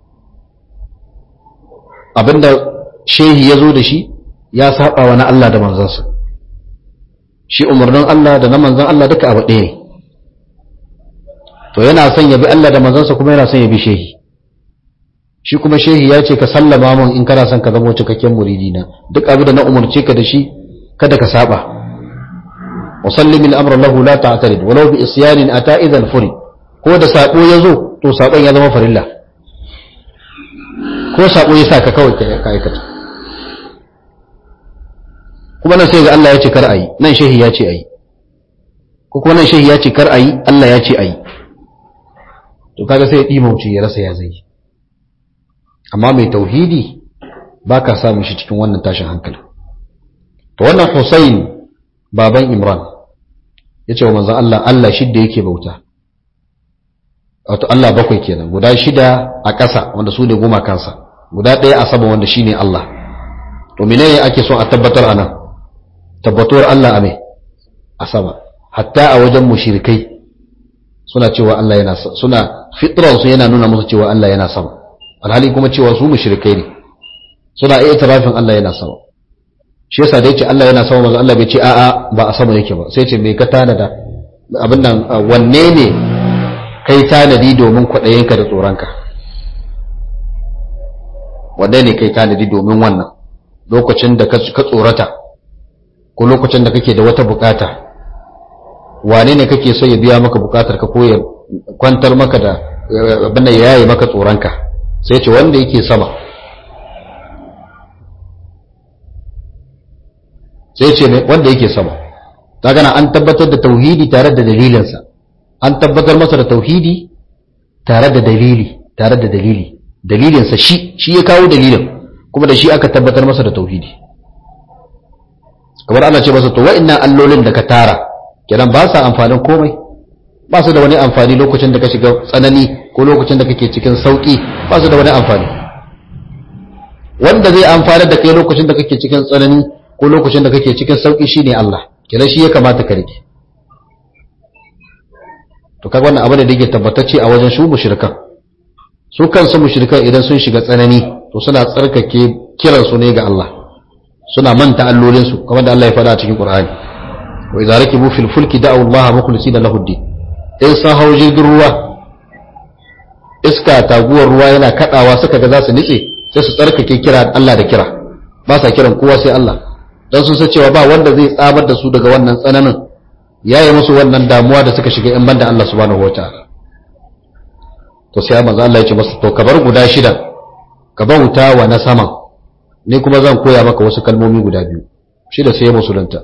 abinda shehi ya zo da shi ya saba wa na Allah da manzansa shi umarnin Allah da na manzan Allah duka abu ɗaya ne to yana son ya bi Allah da manzansa kuma yana son ya bi shehi shi kuma shehi ya ce ka sallama min in kana son ka zama cikakken muridina duk abin da na umarce ka da shi kada ka saba wa sallim al-amra lahu la ta'tarid walau bi isyanin ata idan furi ko da sako yazo to sakon ya zama farilla ko sako ya sa ka kawai ka aikata kuma nan sai ga Allah ya ce kar ayi nan shehi ya ce ayi ko kuma nan shehi ya ce kar ayi Allah ya ce ayi to kaga sai ya dimauce ya rasa ya zai amma mai tauhidi ba ka samun shi cikin wannan tashin hankali to wannan Hussein baban Imran ya ce wa manzan Allah Allah shidda yake bauta wato Allah bakwai kenan guda shida a ƙasa wanda su ne goma kansa guda ɗaya a sama wanda shine Allah to menene ake so a tabbatar a nan tabbatuwar Allah a me a sama hatta a wajen mushrikai suna cewa Allah yana suna fitran su yana nuna musu cewa Allah yana sama alhali kuma cewa su mushrikai ne suna iya tarafin Allah yana sama shi yasa da yace Allah yana sama manzo Allah bai ce a'a ba a sama yake ba sai ce me ka tanada abin nan wanne ne kai tanadi domin kwaɗayinka da tsoronka wanne ne kai tanadi domin wannan lokacin da ka tsorata ko lokacin da kake da wata bukata wane ne kake so ya biya maka bukatar ka ko ya kwantar maka da abin da yayi maka tsoronka sai ce wanda yake sama sai ce wanda yake sama ta gana an tabbatar da tauhidi tare da dalilinsa an tabbatar masa da tauhidi tare da dalili tare da dalili dalilinsa shi shi ya kawo dalilin kuma da shi aka tabbatar masa da tauhidi kamar ana ce masa to wa'annan allolin da ka tara kenan ba sa amfanin komai ba su da wani amfani lokacin da ka shiga tsanani ko lokacin da kake cikin sauki ba su da wani amfani wanda zai amfana da kai lokacin da kake cikin tsanani ko lokacin da kake cikin sauki shine Allah kenan shi ya kamata ka rike to kaga wannan abu da yake tabbatacce a wajen su mushrikan su kansu mushrikan idan sun shiga tsanani to suna tsarkake kiran su ne ga Allah suna manta allolin su kamar da Allah ya faɗa a cikin Qur'ani wa idza rakibu fil fulki da'u Allah mukhlisina lahu ad-din in sun hau jirgin ruwa iska taguwar ruwa yana kadawa suka ga za su nitse sai su tsarkake kira Allah da kira ba sa kiran kowa sai Allah dan sun san cewa ba wanda zai tsamar da su daga wannan tsananin yayi musu wannan damuwa da suka shiga in banda Allah subhanahu wataala to sai manzo Allah ya ce masa to ka bar guda shida ka bauta wa na saman ni kuma zan koya maka wasu kalmomi guda biyu shida sai ya musulunta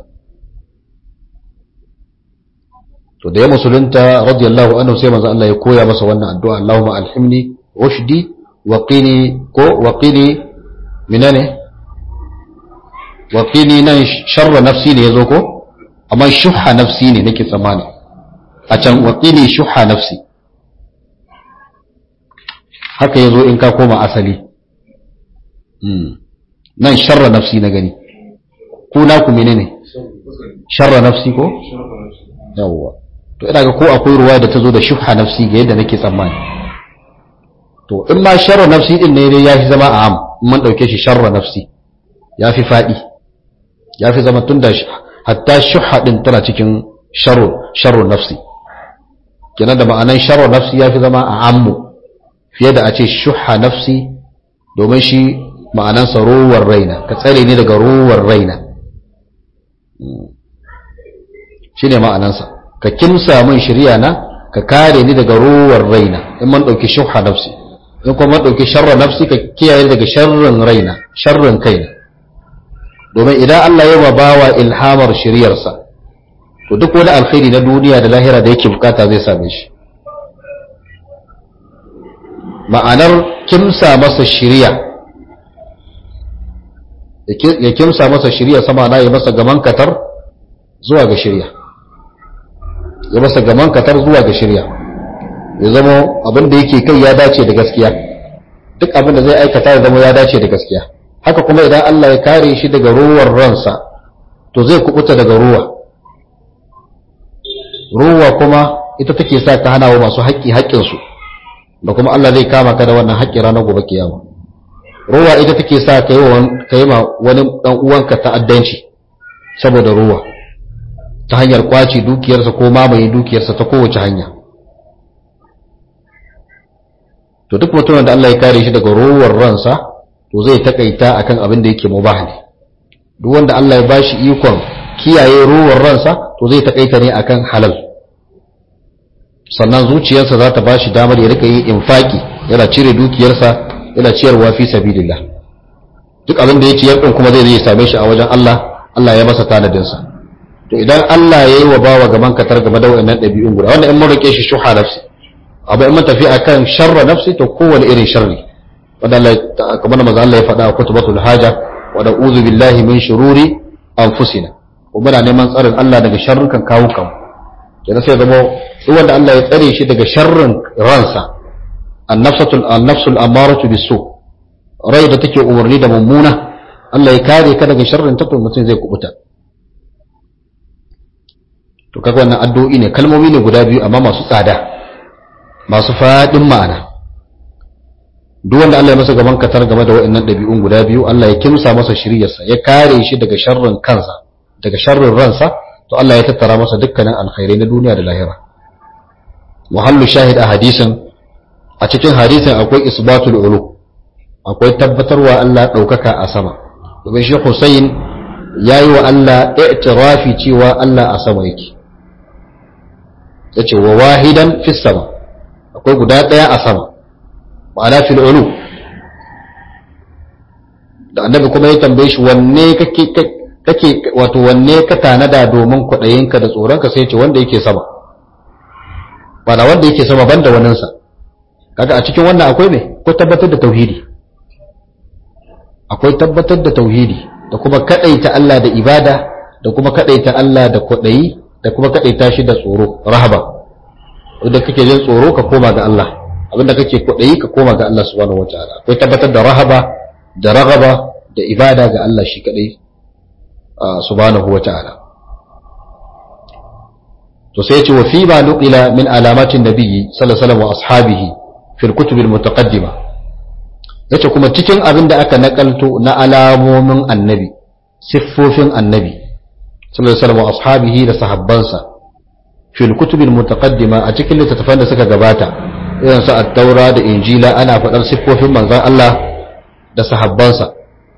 to da ya musulunta radiyallahu anhu sai manzo Allah ya koya masa wannan addu'a Allahumma alhimni ushdi wa qini ko wa qini minane wa qini nan sharra nafsi ne yazo ko amma shuhha nafsi ne nake tsammani a can wa qini shuhha nafsi haka yazo in ka koma asali nan sharra nafsi na gani ku na ku menene sharra nafsi ko yawwa to ina ga ko akwai ruwa da ta zo da shuhha nafsi ga yadda nake tsammani to in ma sharra nafsi din ne ya fi zama a am in man dauke shi sharra nafsi ya fi fadi ya fi zama tunda hatta shuhha din tana cikin sharru sharru nafsi kenan da ma'anan sharru nafsi ya fi zama a ammu fiye da a ce shuhha nafsi domin shi ma'anansa ruwar raina ka tsare ni daga ruwar raina shi ne ma'anansa ka kimsa min shirya na ka kare ni daga ruwar raina in man ɗauki shuhha nafsi in kuma man ɗauki sharra nafsi ka kiyaye daga sharrin raina sharrin kaina domin idan Allah ya bawa ilhamar shiryarsa to duk wani alkhairi na duniya da lahira da yake bukata zai same shi ma'anar kimsa masa shirya ya kimsa masa shirya sama na yi masa gaman katar zuwa ga shirya ya masa gaman katar zuwa ga shirya ya zama abin da yake kai ya dace da gaskiya duk abin da zai aikata ya zama ya dace da gaskiya haka kuma idan Allah ya kare shi daga ruwar ransa to zai kubuta daga ruwa ruwa kuma ita take sa ka hana wa masu haƙƙi haƙƙinsu da kuma Allah zai kama ka da wannan haƙƙi ranar gobe kiyama ruwa ita take sa ka yi ma wani ɗan uwanka ta'addanci saboda ruwa ta hanyar kwaci dukiyarsa ko mamaye dukiyarsa ta kowace hanya to duk mutumin da Allah ya kare shi daga ruwar ransa to zai takaita akan abin da yake mubah ne duk wanda Allah ya bashi ikon kiyaye ruwar ransa to zai takaita ne akan halal sannan zuciyarsa za ta bashi damar ya rika yin infaki yana cire dukiyarsa yana ciyarwa fi sabilillah duk abin da ya ciyar din kuma zai zai same shi a wajen Allah Allah ya masa tanadin sa to idan Allah ya yi wa bawa gaban katar game da wayannan dabi'un guda wanda in mun rike shi shuha nafsi abu in mun tafi akan sharra nafsi to kowane irin sharri wanda Allah kamar manzo Allah ya faɗa a kutubatul haja wa na'udhu billahi min shururi anfusina ko muna neman tsarin Allah daga sharrukan kawukan kenan sai zama duk wanda Allah ya tsare shi daga sharrin ransa annafsatul annafsul amaratu bisu rai da take umarni da mummuna Allah ya kare ka daga sharrin ta to mutum zai kubuta to kaga wannan addu'o'i ne kalmomi ne guda biyu amma masu tsada masu fadin ma'ana duk wanda Allah ya masa gaban katar game da waɗannan ɗabi'un guda biyu Allah ya kimsa masa shiryarsa ya kare shi daga sharrin kansa daga sharrin ransa to Allah ya tattara masa dukkanin alkhairai na duniya da lahira muhallu shahid a hadisin a cikin hadisin akwai isbatul ulu akwai tabbatarwa Allah ɗaukaka a sama domin shi Hussein ya yi wa Allah i'tirafi cewa Allah a sama yake ya ce wa wahidan fi sama akwai guda ɗaya a sama ma'ana fil ulu da annabi kuma ya tambaye shi wanne kake kake wato wanne ka tanada domin kwaɗayinka da tsoronka sai ce wanda yake sama bana wanda yake sama banda waninsa kaga a cikin wannan akwai me ko tabbatar da tauhidi akwai tabbatar da tauhidi da kuma kadaita Allah da ibada da kuma kadaita Allah da kwadayi da kuma kadaita shi da tsoro rahaba wanda kake jin tsoro ka koma ga Allah abinda kake kwadayi ka koma ga Allah subhanahu wataala akwai tabbatar da rahaba da ragaba da ibada ga Allah shi kadai subhanahu wataala to sai ya ce wa fi ma nuqila min alamatin nabiyyi sallallahu alaihi wasallam wa ashabihi fil kutub al mutaqaddima yace kuma cikin abin da aka nakalto na alamomin annabi siffofin annabi sallallahu alaihi wasallam wa ashabihi da sahabbansa fil kutub al mutaqaddima a cikin littattafan da suka gabata irin su at-taura da injila ana faɗar siffofin manzon Allah da sahabbansa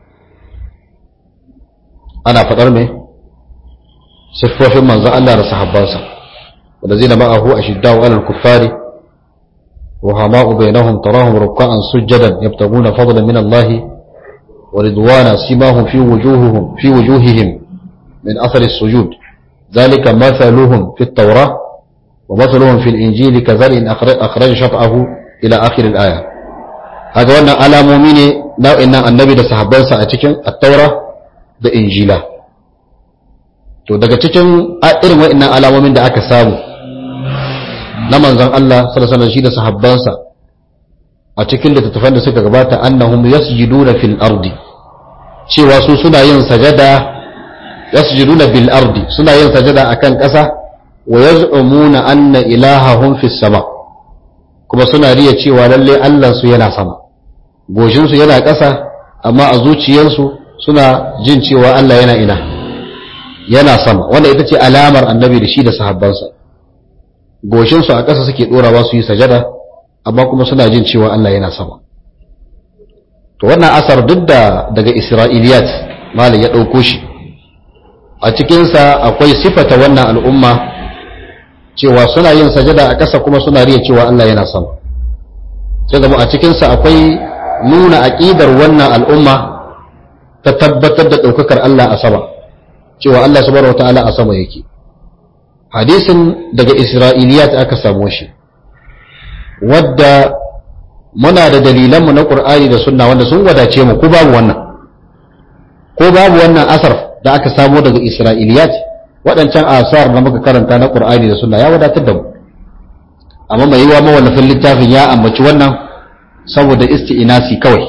ana faɗar me siffofin manzon Allah da sahabbansa والذين معه أشداء على الكفار رحماء بينهم تراهم ركعا سجدا يبتغون فضلا من الله ورضوانا سيماهم في وجوههم في وجوههم من أثر السجود ذلك مثلهم في التوراة ومثلهم في الإنجيل كذلك أخرج شطأه إلى آخر الآية هذا وانا على مؤمن نوع إن النبي ده صحابان سأتكن التوراة ده إنجيلا to daga cikin irin wa'annan alamomin da aka samu na manzon Allah sallallahu alaihi shi da sahabbansa a cikin littattafan da suka gabata annahum yasjuduna fil ardi cewa su suna yin sajada yasjuduna bil ardi suna yin sajada akan ƙasa wa yaz'umuna anna ilahahum fis sama kuma suna riya cewa lalle Allah su yana sama goshin su yana ƙasa amma a zuciyarsu suna jin cewa Allah yana ina yana sama wanda ita ce alamar annabi da shi da sahabbansa goshinsu a ƙasa suke ɗorawa su yi sajada amma kuma suna jin cewa Allah yana sama to wannan asar duk da daga isra'iliyat malam ya ɗauko shi a cikinsa akwai sifata wannan al'umma cewa suna yin sajada a ƙasa kuma suna riya cewa Allah yana sama sai zama a cikinsa akwai nuna aƙidar wannan al'umma ta tabbatar da ɗaukakar Allah a sama cewa Allah subhanahu wataala a sama yake hadisin daga isra'iliyat aka samu shi wadda muna da dalilanmu na ƙur'ani da sunna wanda sun wadace mu ko babu wannan ko babu wannan asar da aka samo daga isra'iliyat waɗancan asar da muka karanta na ƙur'ani da sunna ya wadatar da mu amma mai yiwa mawallafin littafin ya ambaci wannan saboda isti'inasi kawai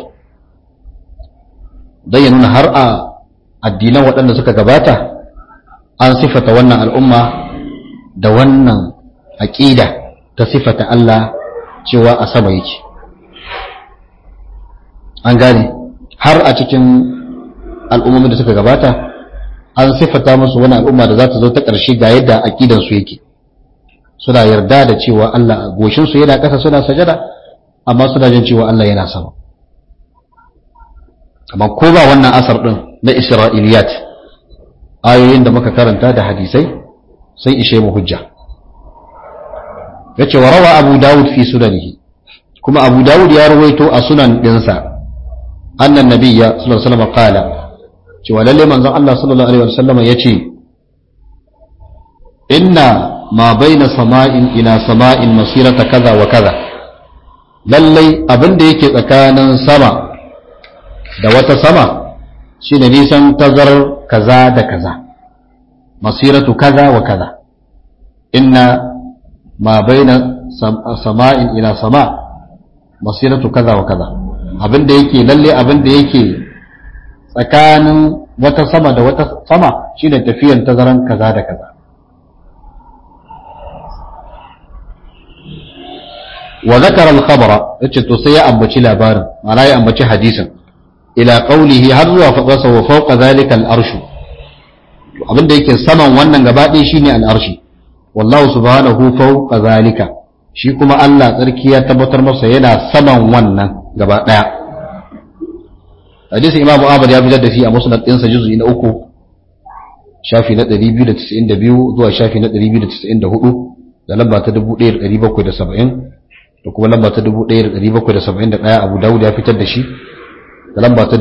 don ya nuna har a addinan waɗanda suka gabata an sifata wannan al'umma da wannan aƙida ta sifata Allah cewa a sama yake an gane har a cikin al'ummomin da suka gabata an sifata musu wani al'umma da za ta zo ta ƙarshe ga yadda aƙidansu yake suna yarda da cewa Allah goshinsu yana ƙasa suna sajada amma suna jin cewa Allah yana sama amma ko ba wannan asar ɗin na isra'iliyat ayoyin da muka karanta da hadisai sun ishe mu hujja yace wa rawa abu dawud fi sunanihi kuma abu dawud ya rawaito a sunan dinsa annan nabiyya sallallahu alaihi wasallam qala cewa lalle manzon Allah sallallahu alaihi wasallam yace inna ma baina sama'in ila sama'in masirata kaza wa kaza lalle abin da yake tsakanin sama da wata sama shine nisan tazarar kaza da kaza masiratu kaza wa kaza inna ma baina sama'in ila sama masiratu kaza wa kaza abinda yake lalle abinda yake tsakanin wata sama da wata sama shine tafiyan tazaran kaza da kaza wa zakara al-khabara yace to sai ya ambaci labarin ma'ana ya ambaci hadisin ila qawlihi har zuwa fadarsa wa fawqa zalika al-arshu abinda yake saman wannan gaba ɗaya shine al-arshi wallahu subhanahu fawqa zalika shi kuma Allah tsarki ya tabbatar masa yana saman wannan gaba ɗaya hadisin imamu ahmad ya fitar da shi a musnad ɗinsa juz'i na uku shafi na 292 zuwa shafi na 294 da lamba ta 1770 da kuma lamba ta 1771 abu dawud ya fitar da shi da lamba ta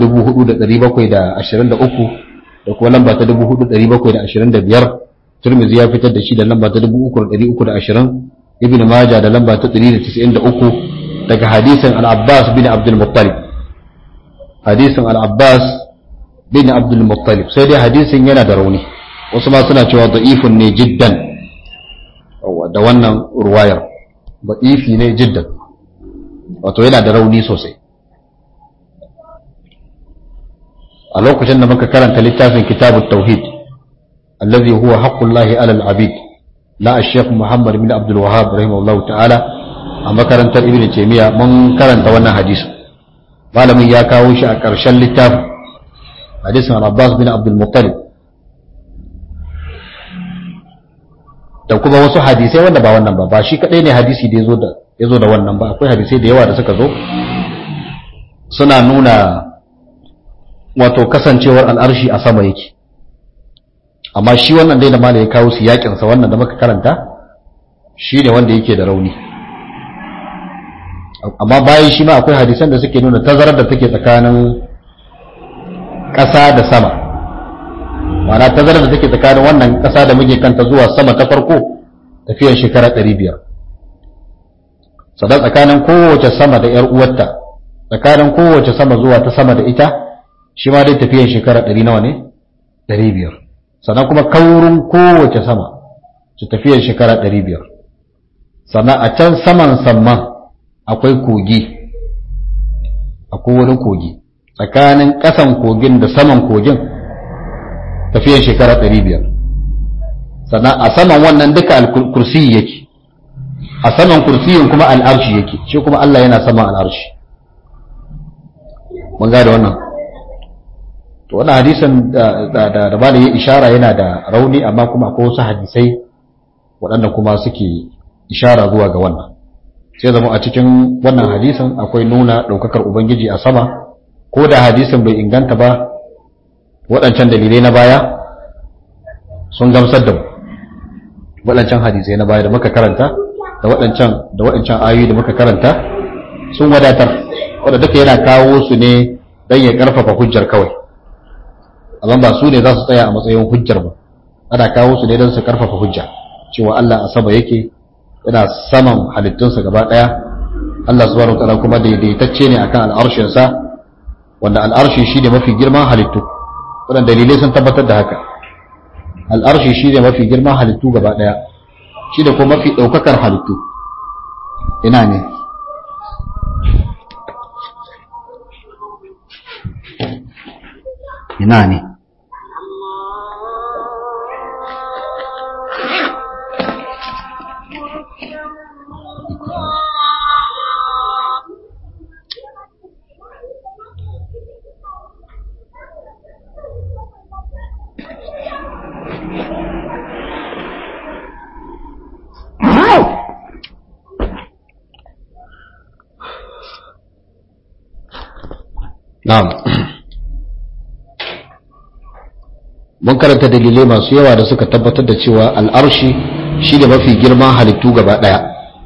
4723 da kuma lamba ta 4725 turmizi ya fitar da shi da lamba ta 3320 ibn majah da lamba ta 193 daga hadisin al-abbas bin abdul muttalib hadisin al-abbas bin abdul muttalib sai dai hadisin yana da rauni wasu ma suna cewa da'ifun ne jiddan da wannan ruwayar da'ifi ne jiddan wato yana da rauni sosai a lokacin da muka karanta littafin kitabut tauhid allazi huwa haqqullahi alal abid la ash-shaykh muhammad bin abdul wahhab rahimahullahu ta'ala a makarantar ibn taymiya mun karanta wannan hadisi malamin ya kawo shi a ƙarshen littafin hadisin al-abbas bin abdul muttalib da kuma wasu hadisai wanda ba wannan ba ba shi kadai ne hadisi da yazo da yazo da wannan ba akwai hadisai da yawa da suka zo suna nuna wato kasancewar al'arshi a sama yake amma shi wannan dai da mala ya kawo su yakin sa wannan da muka karanta shi ne wanda yake da rauni amma bayan shi ma akwai hadisan da suke nuna tazarar da take tsakanin ƙasa da sama ma'ana tazarar da take tsakanin wannan ƙasa da muke kanta zuwa sama ta farko tafiyar shekara ɗari biyar sannan tsakanin kowace sama da ‘yar uwarta tsakanin kowace sama zuwa ta sama da ita shi ma dai tafiyar shekara ɗari nawa ne ɗari biyar sannan kuma kaurin kowace sama su tafiyar shekara ɗari biyar sannan a can saman samman akwai kogi akwai wani kogi tsakanin ƙasan kogin da saman kogin tafiyar shekara ɗari biyar sannan a saman wannan duka al-kursi yake a saman kursiyin kuma al'arshi yake shi kuma Allah yana saman al'arshi mun gada wannan to wannan hadisin da da da ba da ya ishara yana da rauni amma kuma akwai wasu hadisai waɗanda kuma suke ishara zuwa ga wannan sai zama a cikin wannan hadisin akwai nuna ɗaukakar ubangiji a sama ko da hadisin bai inganta ba waɗancan dalilai na baya sun gamsar da mu waɗancan hadisai na baya da muka karanta da waɗancan da waɗancan ayoyi da muka karanta sun wadatar wanda duka yana kawo su ne don ya ƙarfafa hujjar kawai amma ba su ne za su tsaya a matsayin hujjar ba ana kawo su ne don su ƙarfafa hujja cewa Allah a sama yake yana saman halittunsa gaba ɗaya Allah subhanahu wa ta'ala kuma daidaitacce ne akan al'arshinsa wanda al'arshi shi ne mafi girman halittu waɗanda dalilai sun tabbatar da haka al'arshi shi ne mafi girman halittu gaba ɗaya shi da kuma mafi ɗaukakar halittu ina ne ina ne Na'am. Mun karanta dalilai masu yawa da suka tabbatar da cewa al'arshi shi da mafi girman halittu gaba ɗaya.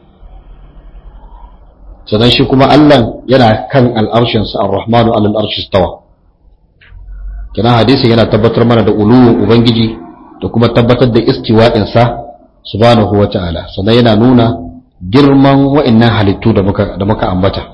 Sannan shi kuma Allah yana kan al'arshinsa ar-Rahmanu al'arshi stawa. Kina hadisi yana tabbatar mana da uluwin Ubangiji da kuma tabbatar da istiwa'insa subhanahu wa ta'ala. Sannan yana nuna girman wa'innan halittu da muka ambata.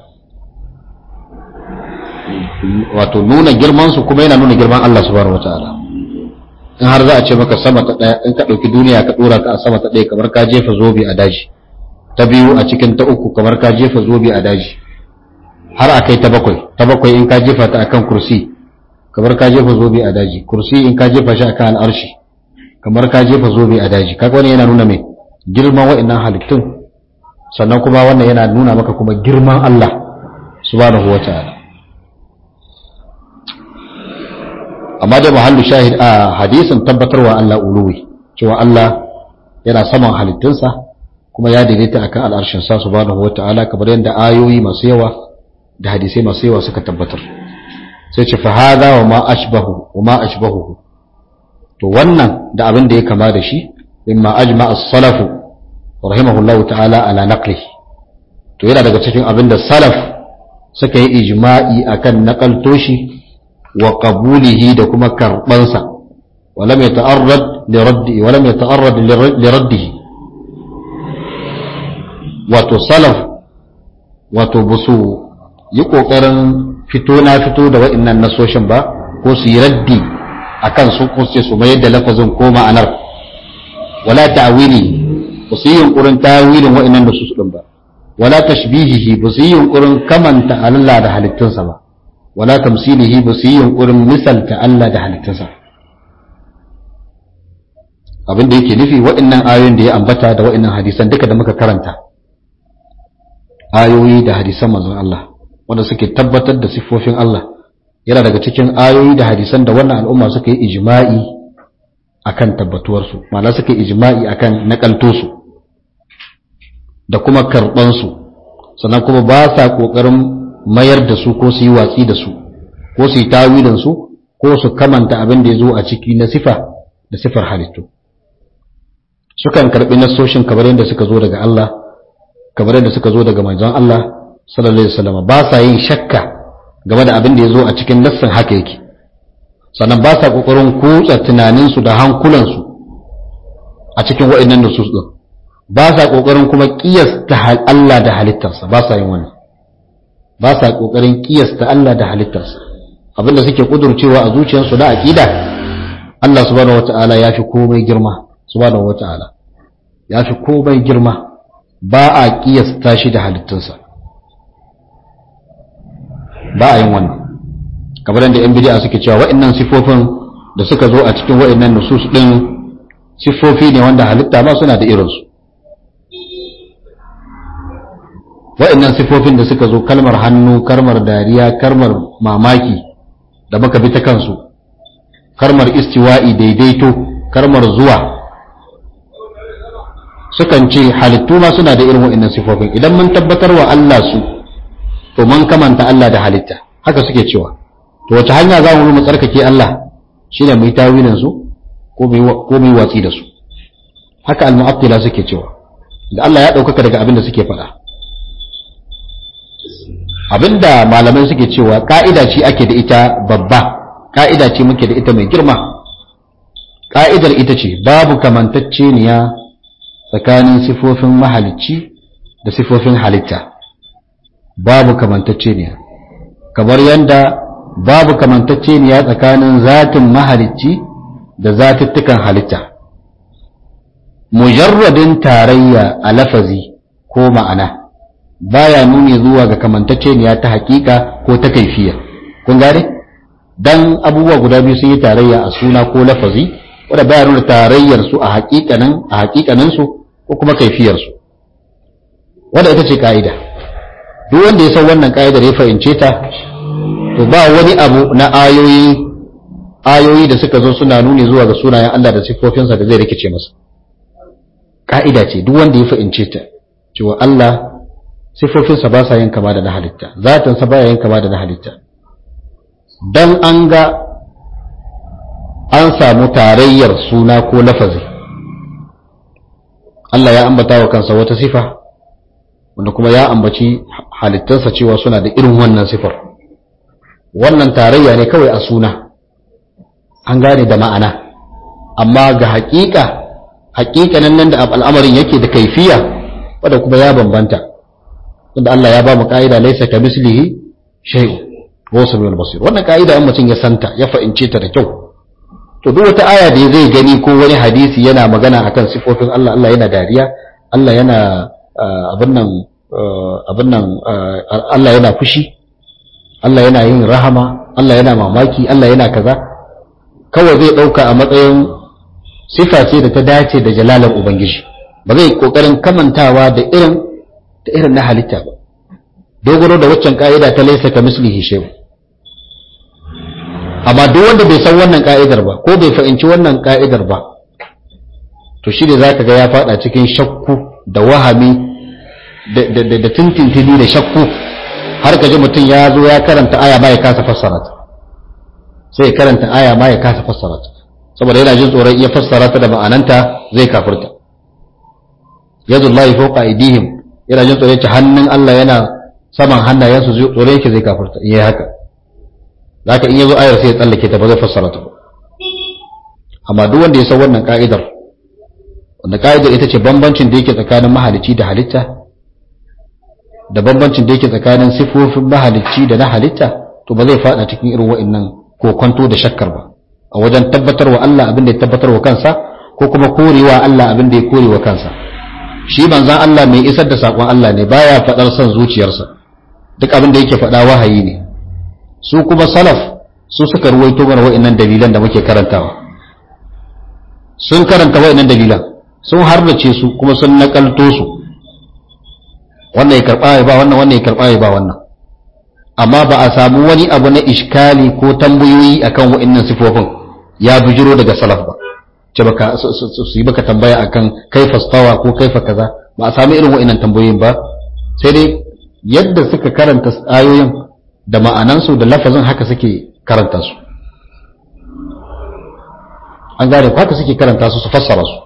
wato nuna girmansu kuma yana nuna girman Allah subhanahu wataala in har za a ce maka sama ta daya in ka dauki duniya ka dora ka a sama ta daya kamar ka jefa zobe a daji ta biyu a cikin ta uku kamar ka jefa zobe a daji har a kai ta bakwai ta bakwai in ka jefa ta akan kursi kamar ka jefa zobe a daji kursi in ka jefa shi akan al'arshi kamar ka jefa zobe a daji kaga wani yana nuna mai girman wa'annan halittun sannan kuma wannan yana nuna maka kuma girman Allah subhanahu wata'ala amma da mahallu shahid a hadisin tabbatarwa Allah uluwi cewa Allah yana saman halittunsa kuma ya daidaita akan al'arshin sa subhanahu wata'ala kamar yadda ayoyi masu yawa da hadisai masu yawa suka tabbatar sai ce fa hadha wa ma ashbahu wa ma ashbahu to wannan da abin da ya kama da shi mimma ajma as-salafu rahimahullahu ta'ala ala naqli to yana daga cikin abin da salaf suka yi ijma'i akan naqalto shi wa qabulihi da kuma karbansa wa lam yata'arrad li raddi wa lam yata'arrad li raddihi wato salaf wato busu yi kokarin fito na fito da wa'annan nasoshin ba ko su yi raddi akan su ko su mayar da lafazin ko ma'anar wala ta'wili ba su yi yunkurin tawilin wa'annan da su din ba wala tashbihihi ba su yi yunkurin kamanta Allah da halittunsa ba wala tamsilihi ba su yi yunkurin misalta Allah da halittunsa abin da yake nufi wa'annan ayoyin da ya ambata da wa'annan hadisan duka da muka karanta ayoyi da hadisan manzon Allah wanda suke tabbatar da siffofin Allah yana daga cikin ayoyi da hadisan da wannan al'umma suka yi ijma'i akan tabbatuwarsu ma'ana suka yi ijma'i akan nakalto su da kuma karɓan su sannan kuma ba sa ƙoƙarin mayar da su ko su yi watsi da su ko su yi tawilin su ko su kamanta abin da ya zo a ciki na sifa da sifar halittu sukan karɓi nasoshin kamar yadda suka zo daga Allah kamar yadda suka zo daga manzon Allah sallallahu alaihi wasallam ba sa yin shakka game da abin da ya zo a cikin nassin haka yake sannan ba sa kokarin kutsa tunaninsu da hankulansu a cikin wa'annan nusus din ba sa kokarin kuma kiyasta Allah da halittarsa ba sa yin wannan ba sa kokarin kiyasta Allah da halittarsa abinda suke kudurcewa a zuciyarsu da aqida Allah subhanahu wataala ya fi komai girma subhanahu wataala ya fi komai girma ba a kiyasta shi da halittunsa ba a yin wannan kamar da yan bidi'a suke cewa wa'annan sifofin da suka zo a cikin wa'annan nusus din sifofi ne wanda halitta ma suna da irinsu wa'annan sifofin da suka zo kalmar hannu kalmar dariya kalmar mamaki da muka bi ta kansu kalmar istiwa'i daidaito kalmar zuwa sukan ce halittu ma suna da irin wa'annan sifofin idan mun tabbatar wa Allah su to mun kamanta Allah da halitta haka suke cewa to wace hanya za mu mu tsarkake Allah shine mu yi tawilin su ko mu yi watsi da su haka al-mu'attila suke cewa da Allah ya ɗaukaka daga abin da suke faɗa abinda malamai suke cewa ka'ida ce ake da ita babba ka'ida ce muke da ita mai girma ka'idar ita ce babu kamantacceniya tsakanin sifofin mahalicci da sifofin halitta babu kamantacceniya kamar yadda babu kamantacceniya tsakanin zatin mahalicci da zatuttukan halitta mujarradin tarayya a lafazi ko ma'ana baya nuni zuwa ga kamantacceniya ta hakika ko ta kaifiya kun gane dan abubuwa guda biyu sun yi tarayya a suna ko lafazi wanda baya nuna tarayyar su a hakikanin a hakikanin su ko kuma kaifiyar su wanda ita ce ka'ida duk wanda ya san wannan ka'idar ya fahimce ta to ba wani abu na ayoyi ayoyi da suka zo suna nuni zuwa ga sunayen Allah da sifofinsa da zai rikice masa ka'ida ce duk wanda ya fahimce ta cewa Allah sifofinsa ba sa yin kama da na halitta zatinsa ba ya yin kama da na halitta don an ga an samu tarayyar suna ko lafazi Allah ya ambata wa kansa wata sifa wanda kuma ya ambaci halittarsa cewa suna da irin wannan sifar wannan tarayya ne kawai a suna an gane da ma'ana amma ga haƙiƙa haƙiƙanin nan da al'amarin yake da kaifiya wadda kuma ya bambanta tunda Allah ya ba mu ka'ida laysa ka mislihi shay'un wa samiul basir wannan ka'ida in mutum ya santa ya fa'ince ta da kyau to duk wata aya da zai gani ko wani hadisi yana magana akan sifofin Allah Allah yana dariya Allah yana abin nan abin nan Allah yana fushi Allah yana yin rahama Allah yana mamaki Allah yana kaza kawai zai dauka a matsayin sifa ce da ta dace da jalalar ubangiji ba zai kokarin kamantawa da irin ta irin na halitta ba dogaro da waccan ka'ida ta laisa ka mislihi shay amma duk wanda bai san wannan ka'idar ba ko bai fahimci wannan ka'idar ba to shi ne zaka ga ya fada cikin shakku da wahami da da da tintintini da shakku har ka ji mutum ya zo ya karanta aya ma ya kasa fassara ta sai ya karanta aya ma ya kasa fassara ta saboda yana jin tsoron iya fassara ta da ma'ananta zai kafirta yadullahi fawqa aydihim yana jin tsoron ta hannun Allah yana saman hannayensu tsoron yake zai kafirta in yi haka zaka in yazo ayar sai ya tsallake ta ba zai fassara ta ba amma duk wanda ya san wannan ka'idar wanda ka'idar ita ce bambancin da yake tsakanin mahalicci da halitta da bambancin da yake tsakanin sifofin mahalicci da na halitta to ba zai fada cikin irin wa'annan kokonto da shakkar ba a wajen tabbatarwa Allah abin da ya tabbatarwa kansa ko kuma korewa Allah abin da ya korewa kansa shi manzan Allah mai isar da sakon Allah ne baya fadar son zuciyarsa duk abin da yake fada wahayi ne su kuma salaf su suka ruwaito mana wa'annan dalilan da muke karantawa sun karanta wa'annan dalilan sun harbace su kuma sun nakalto su wannan ya karba ya ba wannan wannan ya karba ya ba wannan amma ba a samu wani abu na iskali ko tambayoyi akan wa'annan sifofin ya bujiro daga salaf ba ce baka su yi baka tambaya akan kaifa stawa ko kaifa kaza ba a samu irin wa'annan tambayoyin ba sai dai yadda suka karanta ayoyin da ma'anansu da lafazin haka suke karanta su an gane haka suke karanta su su fassara su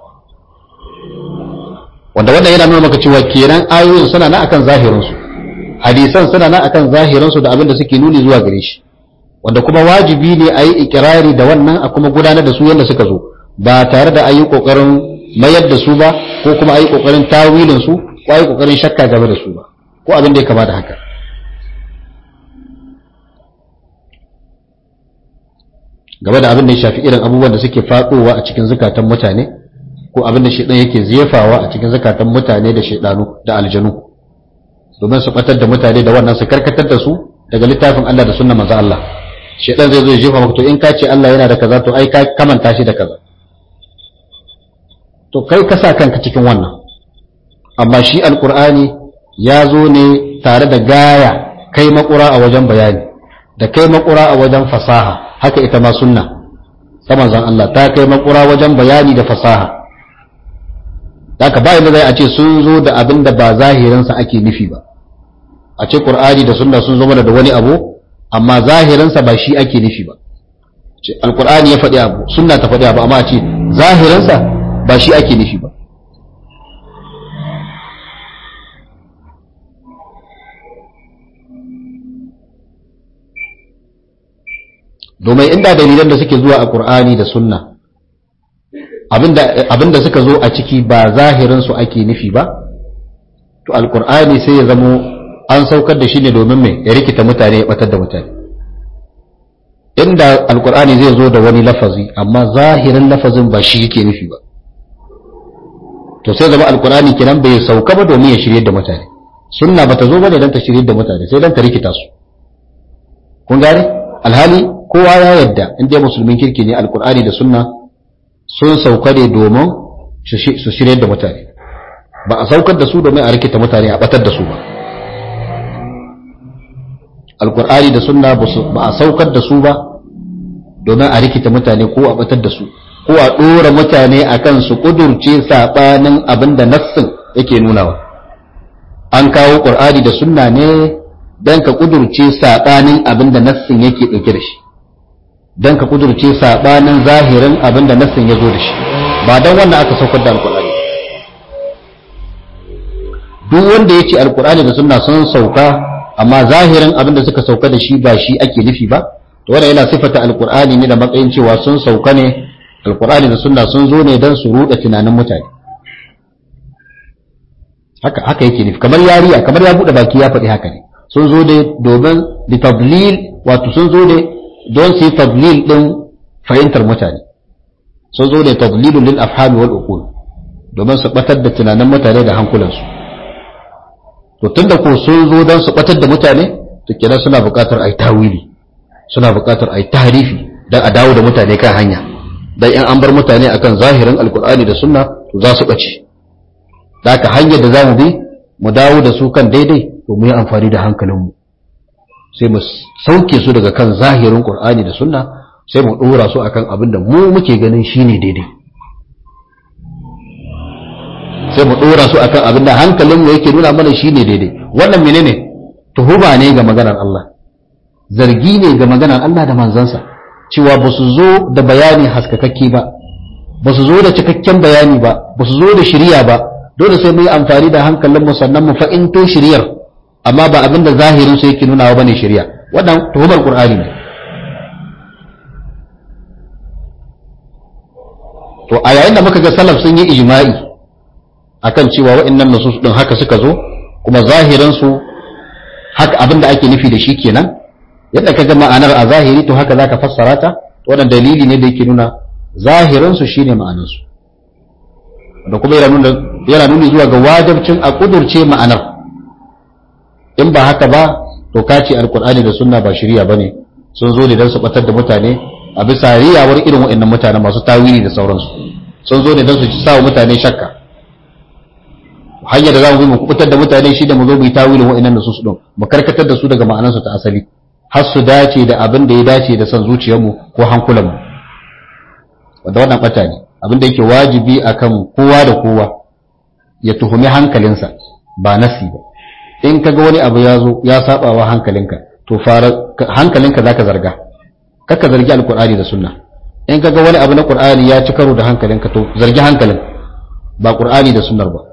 wanda wannan yana nuna maka cewa kenan ayoyin suna na akan zahirinsu hadisan suna na akan zahirinsu da abin da suke nuni zuwa gare shi wanda kuma wajibi ne a yi ikirari da wannan a kuma gudanar da su yadda suka zo ba tare da a yi ƙoƙarin mayar da su ba ko kuma a yi ƙoƙarin tawilin su ko a yi ƙoƙarin shakka game da su ba ko abin da ya kama da haka game da abin da ya shafi irin abubuwan da suke faɗowa a cikin zukatan mutane ko abin da shaidan yake zefawa a cikin zukatan mutane da shaidanu da aljanu domin su batar da mutane da wannan su karkatar da su daga littafin Allah da sunna manzo Allah shaidan zai zo ya jefa maka to in ka ce Allah yana da kaza to ai ka kamanta shi da kaza to kai ka sa kanka cikin wannan amma shi alqur'ani ya zo ne tare da gaya kai makura a wajen bayani da kai makura a wajen fasaha haka ita ma sunna ta manzon Allah ta kai makura wajen bayani da fasaha haka ba yadda zai a ce sun zo da abin da ba zahirinsa ake nufi ba a ce qur'ani da sunna sun zo mana da wani abu amma zahirinsa ba shi ake nufi ba ce alqur'ani ya faɗi abu sunna ta faɗi abu amma a ce zahirinsa ba shi ake nufi ba domin inda dalilan da suke zuwa a qur'ani da sunna abinda suka zo a ciki ba zahirinsu ake nufi ba to alkur'ani sai ya zamo an saukar da shi ne domin mai ya rikita mutane ya batar da mutane inda alkur'ani zai zo da wani lafazi amma zahirin lafazin ba shi yake nufi ba to sai zama alkur'ani kenan bai sauka ba domin ya shirye da mutane sunna bata zo bane dan ta shirye da mutane sai dan ta rikita su kun gane alhali kowa ya yadda inda musulmin kirki ne alkur'ani da sunna sun sauka ne domin su shirye da mutane ba a saukar da su domin a rikita mutane a batar da su ba alkur'ani da sunna ba a saukar da su ba domin a rikita mutane ko a batar da su ko a ɗora mutane a kan su ƙudurce saɓanin abin da nassin yake nunawa an kawo ƙur'ani da sunna ne don ka ƙudurce saɓanin abin da nassin yake ɗauke da shi don ka kudurce saɓanin zahirin abin da nassin ya zo da shi ba don wannan aka saukar da alkur'ani duk wanda ya ce alkur'ani da sunna sun sauka amma zahirin abin da suka sauka da shi ba shi ake nufi ba to wanda yana sifata alkur'ani ne da matsayin cewa sun sauka ne alkur'ani da sunna sun zo ne don su ruɗa tunanin mutane haka haka yake nufi kamar yariya kamar ya buɗe baki ya faɗi haka ne sun zo ne domin litablil wato sun zo ne don su yi tadlil ɗin fahimtar mutane sun zo da tadlilun lil afhami wal uqul domin su batar da tunanin mutane da hankulansu to tunda ko sun zo don su batar da mutane to kenan suna buƙatar ai tawili suna buƙatar ai tarifi dan a dawo da mutane kan hanya dan in an bar mutane akan zahirin alqur'ani da sunna to za su bace da haka hanyar da zamu bi mu dawo da su kan daidai to mu yi amfani da hankalinmu sai mu sauke su daga kan zahirin qur'ani da sunna sai mu dora su akan abin da mu muke ganin shine daidai sai mu dora su akan abin da hankalinmu yake nuna mana shine daidai wannan menene tuhuma ne ga maganar Allah zargi ne ga maganar Allah da manzansa cewa ba su zo da bayani haskakakke ba ba su zo da cikakken bayani ba ba su zo da shirya ba dole sai mu yi amfani da hankalinmu sannan mu fa'into shiryar amma ba abin da zahirin su yake nunawa bane shirya wannan tuhumar qur'ani ne to a yayin da muka ga salaf sun yi ijma'i akan cewa wa'annan nusus din haka suka zo kuma zahirin su haka abin da ake nufi da shi kenan yadda ka ga ma'anar a zahiri to haka zaka fassara ta wannan dalili ne da yake nuna zahirin su shine ma'anar su da kuma yana nuna yana nuni zuwa ga wajibcin a kudurce ma'anar in ba haka ba to ka ce alkur'ani da sunna ba shirya bane sun zo ne don su batar da mutane a bisa riyawar irin waɗannan mutane masu tawili da sauransu sun zo ne don su sa wa mutane shakka hanyar da za mu bi mu kubutar da mutane shi da mu zo mu yi tawilin waɗannan da su su mu karkatar da su daga ma'anarsu ta asali har su dace da abin da ya dace da son zuciyarmu ko hankulanmu wanda wannan bata ne abin da yake wajibi akan kowa da kowa ya tuhumi hankalinsa ba nasi ba in ka ga wani abu ya zo ya saba wa hankalinka to fara hankalinka zaka zarga kaka zargi alqur'ani da sunna in ka ga wani abu na qur'ani ya ci karo da hankalinka to zargi hankalin ba qur'ani da sunnar ba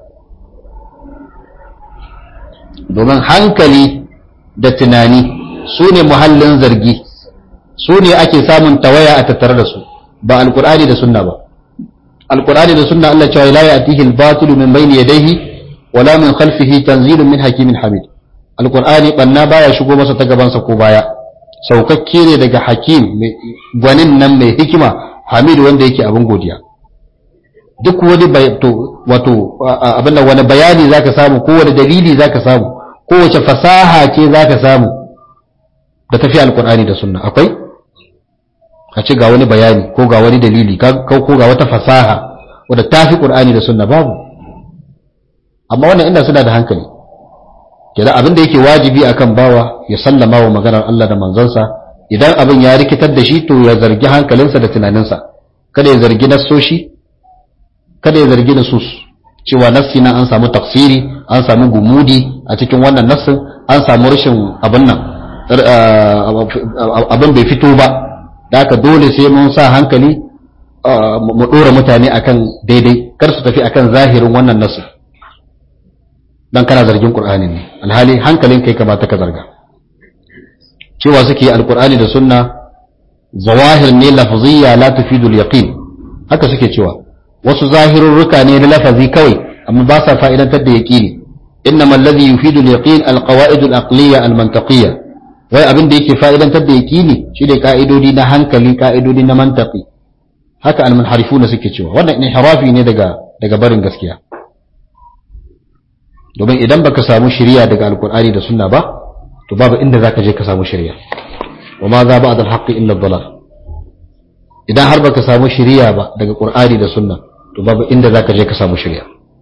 domin hankali da tunani su ne muhallin zargi su ne ake samun tawaya a tattare da su ba alqur'ani da sunna ba alqur'ani da sunna Allah cewa la ya'tihi al-batilu min bayni yadayhi wala min khalfihi tanzilun min hakimin hamid alqur'ani banna baya shigo masa ta gabansa ko baya saukakke ne daga hakim gwanin nan mai hikima hamid wanda yake abin godiya duk wani wato abin da wani bayani zaka samu ko wani dalili zaka samu ko wace fasaha ce zaka samu da tafi alqur'ani da sunna akwai a ce ga wani bayani ko ga wani dalili ko ga wata fasaha wadda tafi qur'ani da sunna babu amma wannan inda suna da hankali kenan abin da yake wajibi akan bawa ya sallama wa maganar Allah da manzansa idan abin ya rikitar da shi to ya zargi hankalinsa da tunaninsa kada ya zargi nassoshi kada ya zargi nasus cewa nassi nan an samu tafsiri an samu gumudi a cikin wannan nassin an samu rashin abin nan abin bai fito ba da haka dole sai mun sa hankali mu dora mutane akan daidai kar su tafi akan zahirin wannan nassin dan kana zargin qur'ani ne alhali hankalin kai kamata ka zarga cewa suke alqur'ani da sunna zawahir ne lafziyya la tufidu yaqin haka suke cewa wasu zahirurruka ne na lafazi kawai amma ba sa fa'idantar da yaqini innama alladhi yufidu al-yaqin al-qawaid al-aqliyya al-mantaqiyya wai abin da yake fa'idantar da yaqini shine ka'idodi na hankali ka'idodi na mantaqi haka al-munharifuna suke cewa wannan inhirafi ne daga daga barin gaskiya domin idan baka samu shiriya daga alkur'ani da sunna ba to babu inda zaka je ka samu shiriya wa ma za ba'da al-haqqi illa ad-dalal idan har baka samu shiriya ba daga qur'ani da sunna to babu inda zaka je ka samu shiriya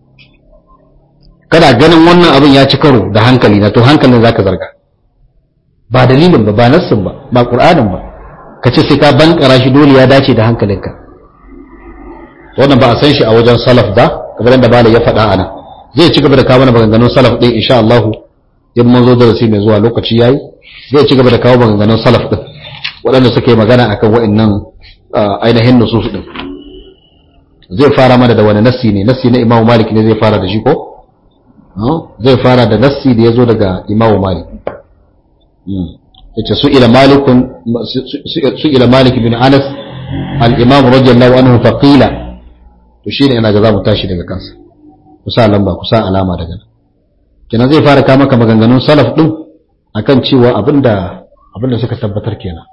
kana ganin wannan abin ya ci karo da hankali na to hankalin zaka zarga ba dalilin ba ba nassin ba ba qur'anin ba ka ce sai ka bankara shi dole ya dace da hankalinka wannan ba a san shi a wajen salaf ba kamar yadda malai ya faɗa a nan zai ci gaba da kawo mana maganganun salaf ɗin insha Allah in mun zo darasi mai zuwa lokaci yayi zai ci gaba da kawo maganganun salaf ɗin waɗanda suke magana akan wa'annan ainihin nusus ɗin zai fara mana da wani nassi ne nassi na Imam Malik ne zai fara da shi ko zai fara da nassi da ya zo daga Imam Malik yace su ila malikun su ila Malik bin Anas al-Imam radiyallahu anhu faqila to shine ina ga za mu tashi daga kansa kusa lamba kusa alama daga nan kenan zai fara kama maka maganganun salaf din akan cewa abinda abinda suka tabbatar kenan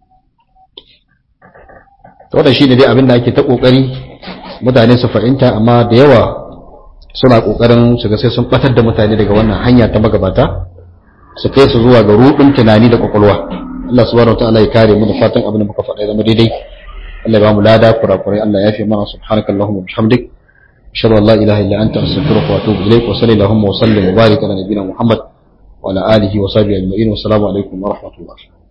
to da shine dai abinda ake ta kokari mutane su fahimta amma da yawa suna kokarin su ga sai sun batar da mutane daga wannan hanya ta magabata su kai su zuwa ga rudin tunani da kwakwalwa Allah subhanahu wataala ya kare mu da fatan abin da muka faɗa zama daidai Allah ya ba mu lada kurakurai Allah ya fi mana subhanakallahumma wa bihamdik ashhadu an la ilaha illa anta astaghfiruka wa atubu ilaik wa sallallahu wa sallim wa barik ala nabiyyina muhammad wa ala alihi wa sahbihi ajma'in wa assalamu alaikum wa rahmatullah